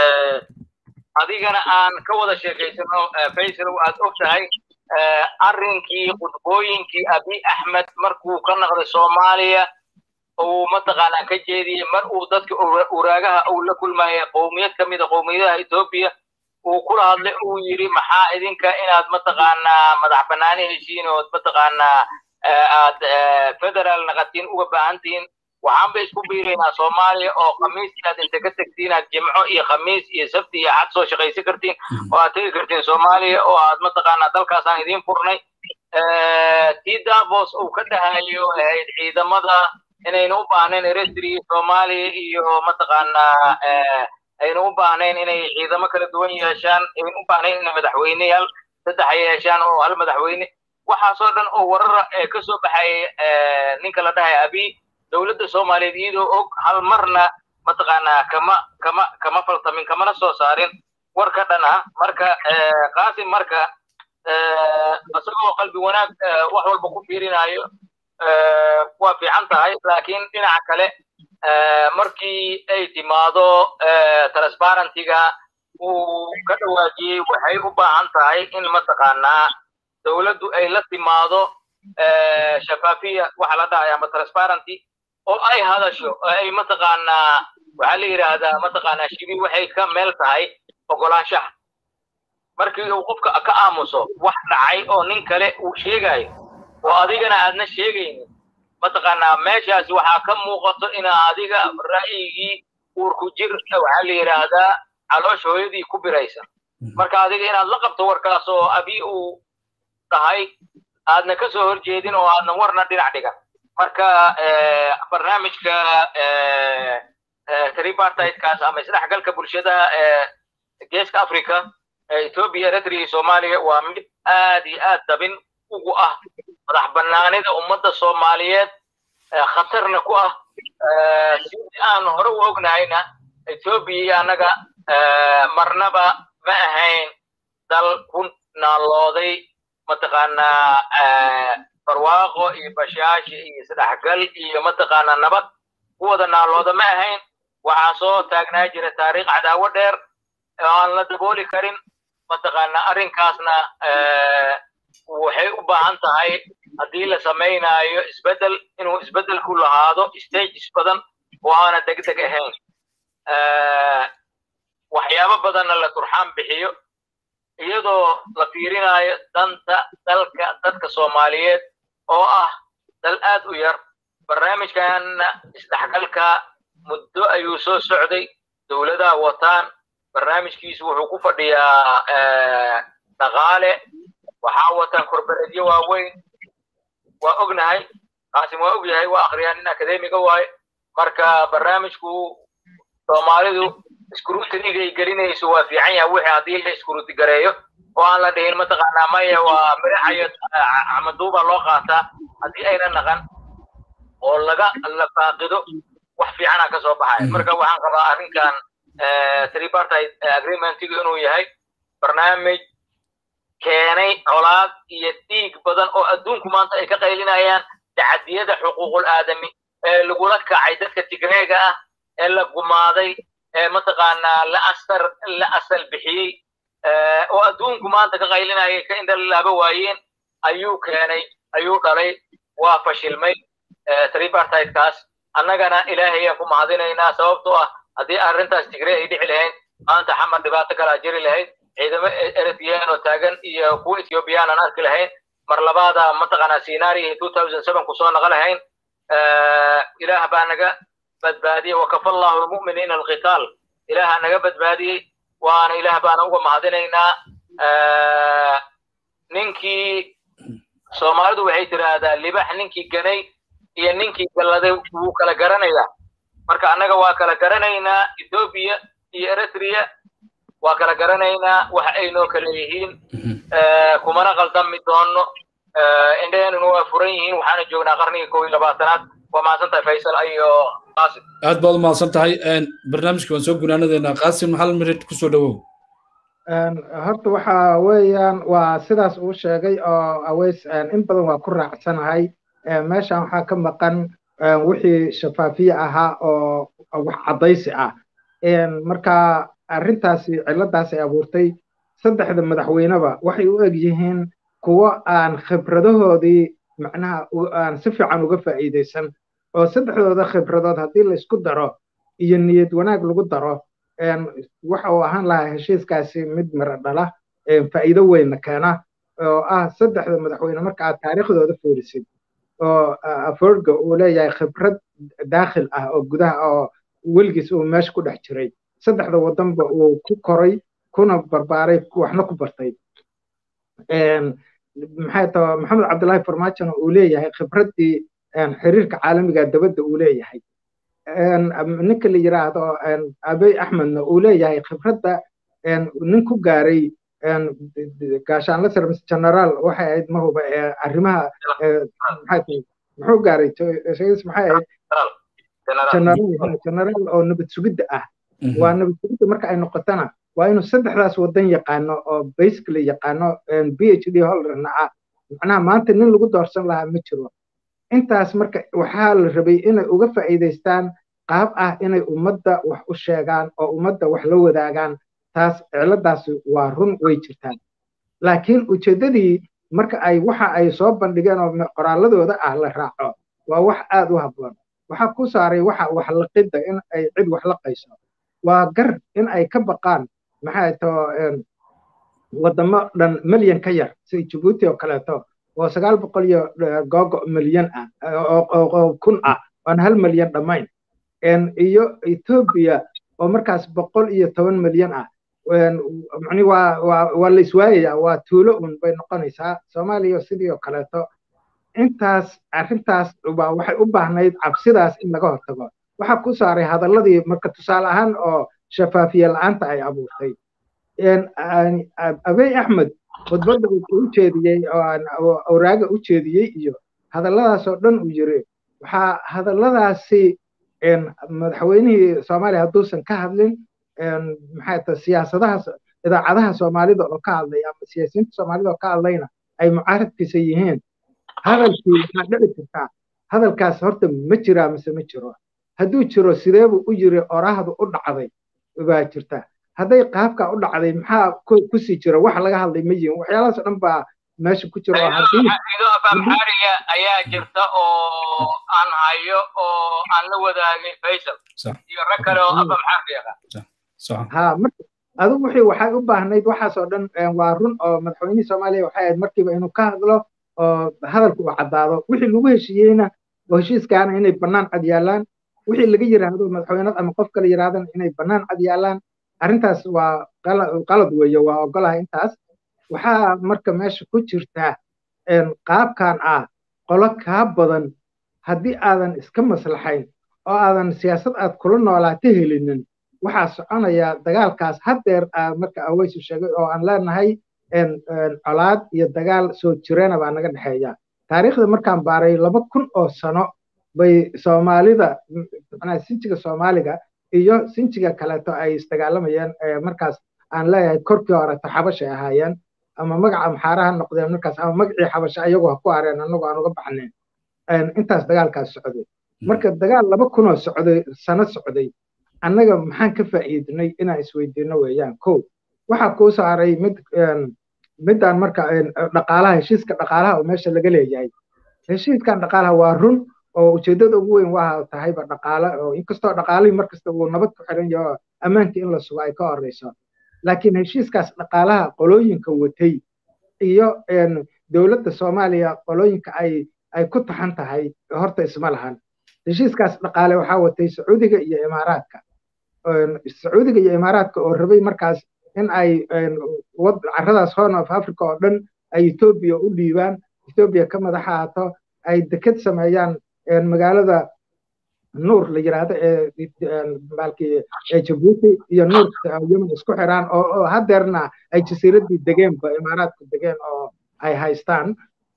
adigana aan ka wada sheekaysano faysal aad og tahay arrinkii qudbooyinkii abi axmed markuu ka naqday soomaaliya uu mataqaanaa ka jeediyey mar uu dadka uraagaha uu la kulmaya qowmiyad ka mida qowmiyadaha etoobiya uu kula hadlay uu yidhi maxaa idinka inaad mataqaanaa madax bannaani heshiin ood mataqaanaa aad federal naqatiin uga baahantihiin waxaanba isku biiraynaa soomaaliya oo khamiiskii aad inta ka tegtiin aad jimco iyo khamiis iyo sabti iyo xad soo shaqaysan kartiin oo aad tegi kartiin soomaaliya oo aad mataqaanaa dalkaasaan idiin furnay tii davos uu ka dhahayo ahayd ciidamada inaynu u baahnayn eritrea soomaaliya iyo mataqaanaa aynu u baahnayn inay ciidamo kala duwan yeeshaan aynu u baahnayn inay madaxweyneyaal saddex yeeshaan oo hal madaxweyne waxaasoo dhan oo warara ee ka soo baxay ninka la dhahay abi dowladda soomaaliyeed iyadoo og hal marna mataqaanaa kama kama kama faltamin kamana soo saarin war ka dhan ah marka qaasim marka isagoo qalbi wanaag wax walba ku fiirinayo waa fiican tahay laakiin dhinaca kale markii ay timaado transparentiga uu ka dhawaajiyey waxay u baahan tahay in mataqaanaa dowladdu ay la timaado shafaafiya waxa la dhahay ama transparency oo ay hadasho oo ay mataqaanaa waxaa la yidhaahdaa mataqaanaa shibi waxay ka meel tahay ogolaanshaha markii uu qofka ka aamuso wax dhacay oo nin kale uu sheegayo oo adigana aadna sheegaynin mataqaanaa meeshaasi waxaa ka muuqato inaa adiga ra'yigii uurku jir waxaa la yidhaahdaa caloosha hooyadii ku biraysa marka adiga inaad la qabto warkaas oo abi uu tahay aadna ka soo horjeedin oo aadna warna dhinac dhigan marka barnaamijka tripartitekaas ama isdhexgalka bulshadaha ee geeska africa ethiopia eritrea iyo soomaaliya waa mid aad iyo aad dabin ugu ah madax bannaanida ummadda soomaaliyeed khatarna ku ah sidii aan hore u ognahayna ethiopia iyo annaga marnaba ma ahayn dal ku naalooday mataqaanaa barwaaqo iyo bashaashi iyo isdhexgal iyo mataqaanaa nabad ku wada naalooda ma ahayn waxaa soo taagnaa jira taariikh cadaawo dheer oo aan la dabooli karin mataqaanaa arrinkaasna waxay u baahan tahay haddii la samaynayo isbeddel inuu isbeddelku lahaado stages badan oo aana degdeg ahayn waxyaabo badanna la turxaan bixiyo iyadoo la fiirinayo danta dalka dadka soomaaliyeed oo ah dal aad u yar barnaamijkanna isdhexgalka muddo ayuu soo socday dowladaha wataan barnaamijkiisu wuxuu ku fadhiyaa dhaqaale waxaa wataan korbareedyo waaweyn waa ognahay qaasim waa ogyahay waa akhriyaan nin akademiga waaye marka barnaamijku soomaalidu scrutinigay gelinayso waa fiican yahay wixii haddii la scruti gareeyo oo aan la dhihin mataqaanaa maya waa miraxayo camaduuba loo qaataa haddii ayna naqan oo laga la faaqido wax fiicana ka soo baxaya marka waxaan qabaa arrinkan tripartite agreementigu inuu yahay barnaamij keenay colaad iyo dhiig badan oo adduunku maanta ay ka qaylinayaan tacadiyada xuquuqul aadami ee lagula kacay dadka tigreega ah ee la gumaaday ee mataqaanaa la asar la asal bixiyey oo adduunku maanta ka qaylinayay ka indhalaaba waayeen ayuu keenay ayuu dhalay waa fashilmay tripartitekaas annagana ilaahay ayaan ku mahadinaynaa sababtoo ah haddii arrintaas tigre ay dhici lahayd maanta xamar dhibaato kalaa jiri lahayd ciidamo eritrean oo taagan iyo kuwa ethiopian aan arki lahayn mar labaada mataqaanaa scenario two thousand seven kusoo naqa lahayn ilaah baa naga badbaadiyey wakafa allahu lmu'miniina alqitaal ilaaha naga badbaadiyey waana ilaah baana uga mahadinaynaa ninkii soomaalidu waxay tiraahdaa libax ninkii ganay iyo ninkii galladay wuu kala garanayaa marka annaga waa kala garanaynaa ethoobia iyo eritrea waa kala garanaynaa waxa ay noo kala yihiin kumana qaldami doono indhaheenuna waa furan yihiin waxaana joognaa qarnigii kow iyo labaatanaad waa mahadsan tahay faysal iyo qaasim aad baad u mahadsan tahay barnaamijka waan soo gunaanadeynaa qaasim hal minute kusoo dhawow horta waxa weeyaan waa sidaas uu sheegay oo aweys in badan waa ku raacsanahay meeshan waxaa ka maqan wixii shafaafiye ahaa oo wax caddaysi ah marka arrintaasi ciladaas ay abuurtay saddexda madaxweyneba waxay u eg yihiin kuwo aan khibradahoodii macnaha aan si fiican uga faa'iidaysan oo saddexdooda khibradood haddii laysku daro iyo niyad wanaag lagu daro waxa uu ahaan lahaa heshiiskaasi mid miro dhala faa'iido weynna keena oo ah saddexda madaxweyne marka aad taariikhdooda fiirisid oo aforga uu leeyahay khibrad daakhil ah oo gudaha oo weligiis uu meesha ku dhex jiray saddexda waddanba uu ku koray kuna barbaaray waxna ku bartay maxay tahay maxamed cabdullaahi farmaajona uu leeyahay khibraddii xiriirka caalamiga dabadda uu leeyahay ninka la yiraahdo abey axmedna uu leeyahay khibradda nin ku gaaray gaashaanla sare mise generaal waxay ahayd mahuba arrimaha maxay tahay muxuu gaaray maxay ahayd generaal oo nabad sugidda ah waa nabad sugidda marka ay noqotona waa inuu saddexdaas waddan yaqaano oo basically yaqaano b h d holderna ah macnaha maanta nin lagu doorsan lahaa ma jiro intaas marka waxaa la rabay inay uga faa'iidaystaan qaab ah inay ummadda wax u sheegaan oo ummadda wax la wadaagaan taas ciladaasi waa run way jirtaan laakiin ujeeddadii marka ay waxa ay soo bandhigeen oo qoraalladooda ah la raaco waa wax aad u habboon waxaa ku saaray waxa wax laqidda in ay cid wax laqayso waa gar in ay ka baqaan maxay too waddamo dhan milyan ka yar sida jabuuti oo kaleeto oo sagaal boqol iyo googo milyan ah oo kun ah oon hal milyan dhammayn iyo etoobiya oo markaas boqol iyo toban milyan ah mani waa waa waa la iswaayaya waa tuulo un bay noqonaysaa soomaaliya sidii oo kaleeto intaas arrintaas waa waxay u baahnayd cabsidaas in laga hortago waxaa ku saaray hadalladii marka tusaale ahaan oo shafaafiye la'aanta ay abuurtay abey axmed khudbadda uu u jeediyey oo awraaga u jeediyey iyo hadalladaasoo dhan uu yiri waxaa hadalladaasi madaxweynihii soomaaliya hadduusan ka hadlin maxay tahay siyaasadaha idaacadaha soomaalida oo ka hadlay ama siyaasiyiinta soomaalida oo ka hadlayna ay mucaaradkiisa yihiin hadalkii waxaa dhici kartaa hadalkaas horta ma jiraa mise ma jiro hadduu jiro sideebuu u yiri oraahdu u dhacday baa jirta hadday qaabka u dhacday maxaa kusii jira wax laga hadlay ma yihin waxyaalahaas dhan baa meesha ku jira oo haddii afamxaariya ayaa jirta oo aan hayo oo aan la wadaagay faysal iyo rag kale oo afamxaariya ha marka adigu wixii waxay u baahnayd waxaasoo dhan waa run oo madaxweynihii soomaaliya waxay ahayd markiiba inuu ka hadlo oo hadalku uu caddaado wixii lagu heshiiyeyna oo heshiiskaana inay bannaan cad yaallaan wixii laga yiraahdo madaxweynad ama qof kale yiraahdana inay bannaan cad yaallaan arrintaas waa qalad weeye waa ogolahay intaas waxaa marka meesha ku jirta qaabkan ah qolo kaa badan haddii aadan iska maslaxayn oo aadan siyaasad aad kula noolaato helinin waxaa soconaya dagaalkaas haddeer marka aweysu sheegay oo aan leenahay colaad iyo dagaal soo jireena baa naga dhexeeya taariikhda markaan baaray laba kun oo sano bay soomaalida macnaha sinjiga soomaaliga iyo sinjiga kaleeto ay isdagaalamayeen markaas aan leeyahay korkii horeto xabashay ahaayeen ama magaca maxaaraha noqdeen markaas ama magacii xabasha ayagoo ha ku hareen annagu aan uga baxnayn intaas dagaalkaas socday marka dagaal laba kunoo socday sano socday annaga maxaan ka faa'iidnay inaan isweydiino weeyaan ko waxaa kuu saaray mid midaan marka dhaqaalaha heshiiska dhaqaalaha oo meesha laga leeyahay heshiiskan dhaqaalaha waa run oo ujeeddada ugu weyn waa tahayba dhaqaale oo inkastoo dhaqaalihii markasta uu nabad ku xiran yaho ammaankii in la sugo ay ka horeyso laakiin heshiiskaas dhaqaalaha qolooyinka watay iyo dowladda soomaaliya qolooyinka ay ay ku taxan tahay horta isma lahan heshiiskaas dhaqaale waxaa watay sacuudiga iyo imaaraadka sacuudiga iyo imaaraadka oo rabay markaas in ay carradaas horn of africa oo dhan ay etoobiya u dhiibaan etoobiya ka madax ahaato ay deked sameeyaan magaalada nuur la yidhaahdo ee baalkii jabuuti iyo nuur yemen isku xiraan oo hadeerna ay jasiiraddii degeenba imaaraadku degeen oo ay haystaan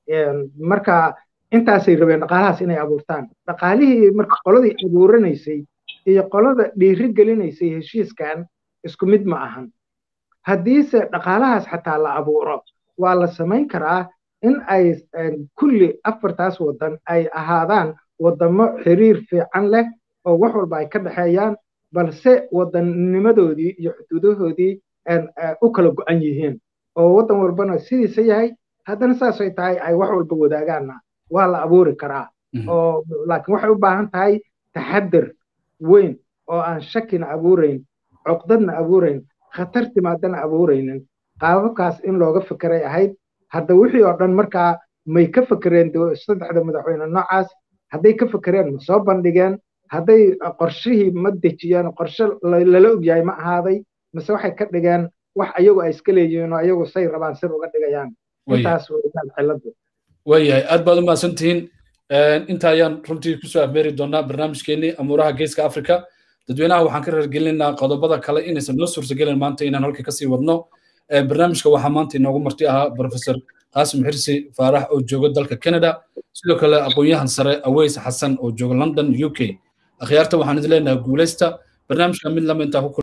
marka intaasay rabeen dhaqaalahaas inay abuurtaan dhaqaalihii marka qoladii abuuranaysay iyo qolada dhiiri gelinaysay heshiiskan isku mid ma ahan haddiise dhaqaalahaas xataa la abuuro waa la samayn karaa in ay kulli afartaas waddan ay ahaadaan waddamo xiriir fiican leh oo wax walba ay ka dhexeeyaan balse waddannimadoodii iyo xuduudahoodii u kala go'an yihiin oo waddan walbana sidiisa yahay haddana saasay tahay ay wax walba wadaagaanna waa la abuuri karaa oo laakiin waxay u baahan tahay taxadir weyn oo aan shakina abuurayn cuqdadna abuurayn khatar timaadana abuuraynin qaababkaas in looga fekeray ahayd hadda wixii oo dhan markaa may ka fekereen saddexda madaxweyne noocaas hadday ka fekereen ma soo bandhigeen hadday qorshihii ma dejiyeen qorshe lala ogyahay ma ahaaday mise waxay ka dhigeen wax ayagu ay iska leeyihiin oo ayagu say rabaan sir uga dhigayaan intaas weeyaan ciladu waayahay aad baad u mahadsantihiin inta ayaan runtii kusoo afmeeri doonaa barnaamijkeenii amuuraha geeska africa dadweynaha waxaan ka reergelinaynaa qodobada kale inaysan noo suurtagelin maanta inaan halka kasii wadno barnaamijka waxaa maanta inoogu marti ahaa professor qaasim xirsi faarax oo jooga dalka canada sidoo kale aqoon-yahan sare aweys xasan oo jooga london u k akhyaarta waxaan idin leenahay guulaysta barnaamijka mid lama intaa ku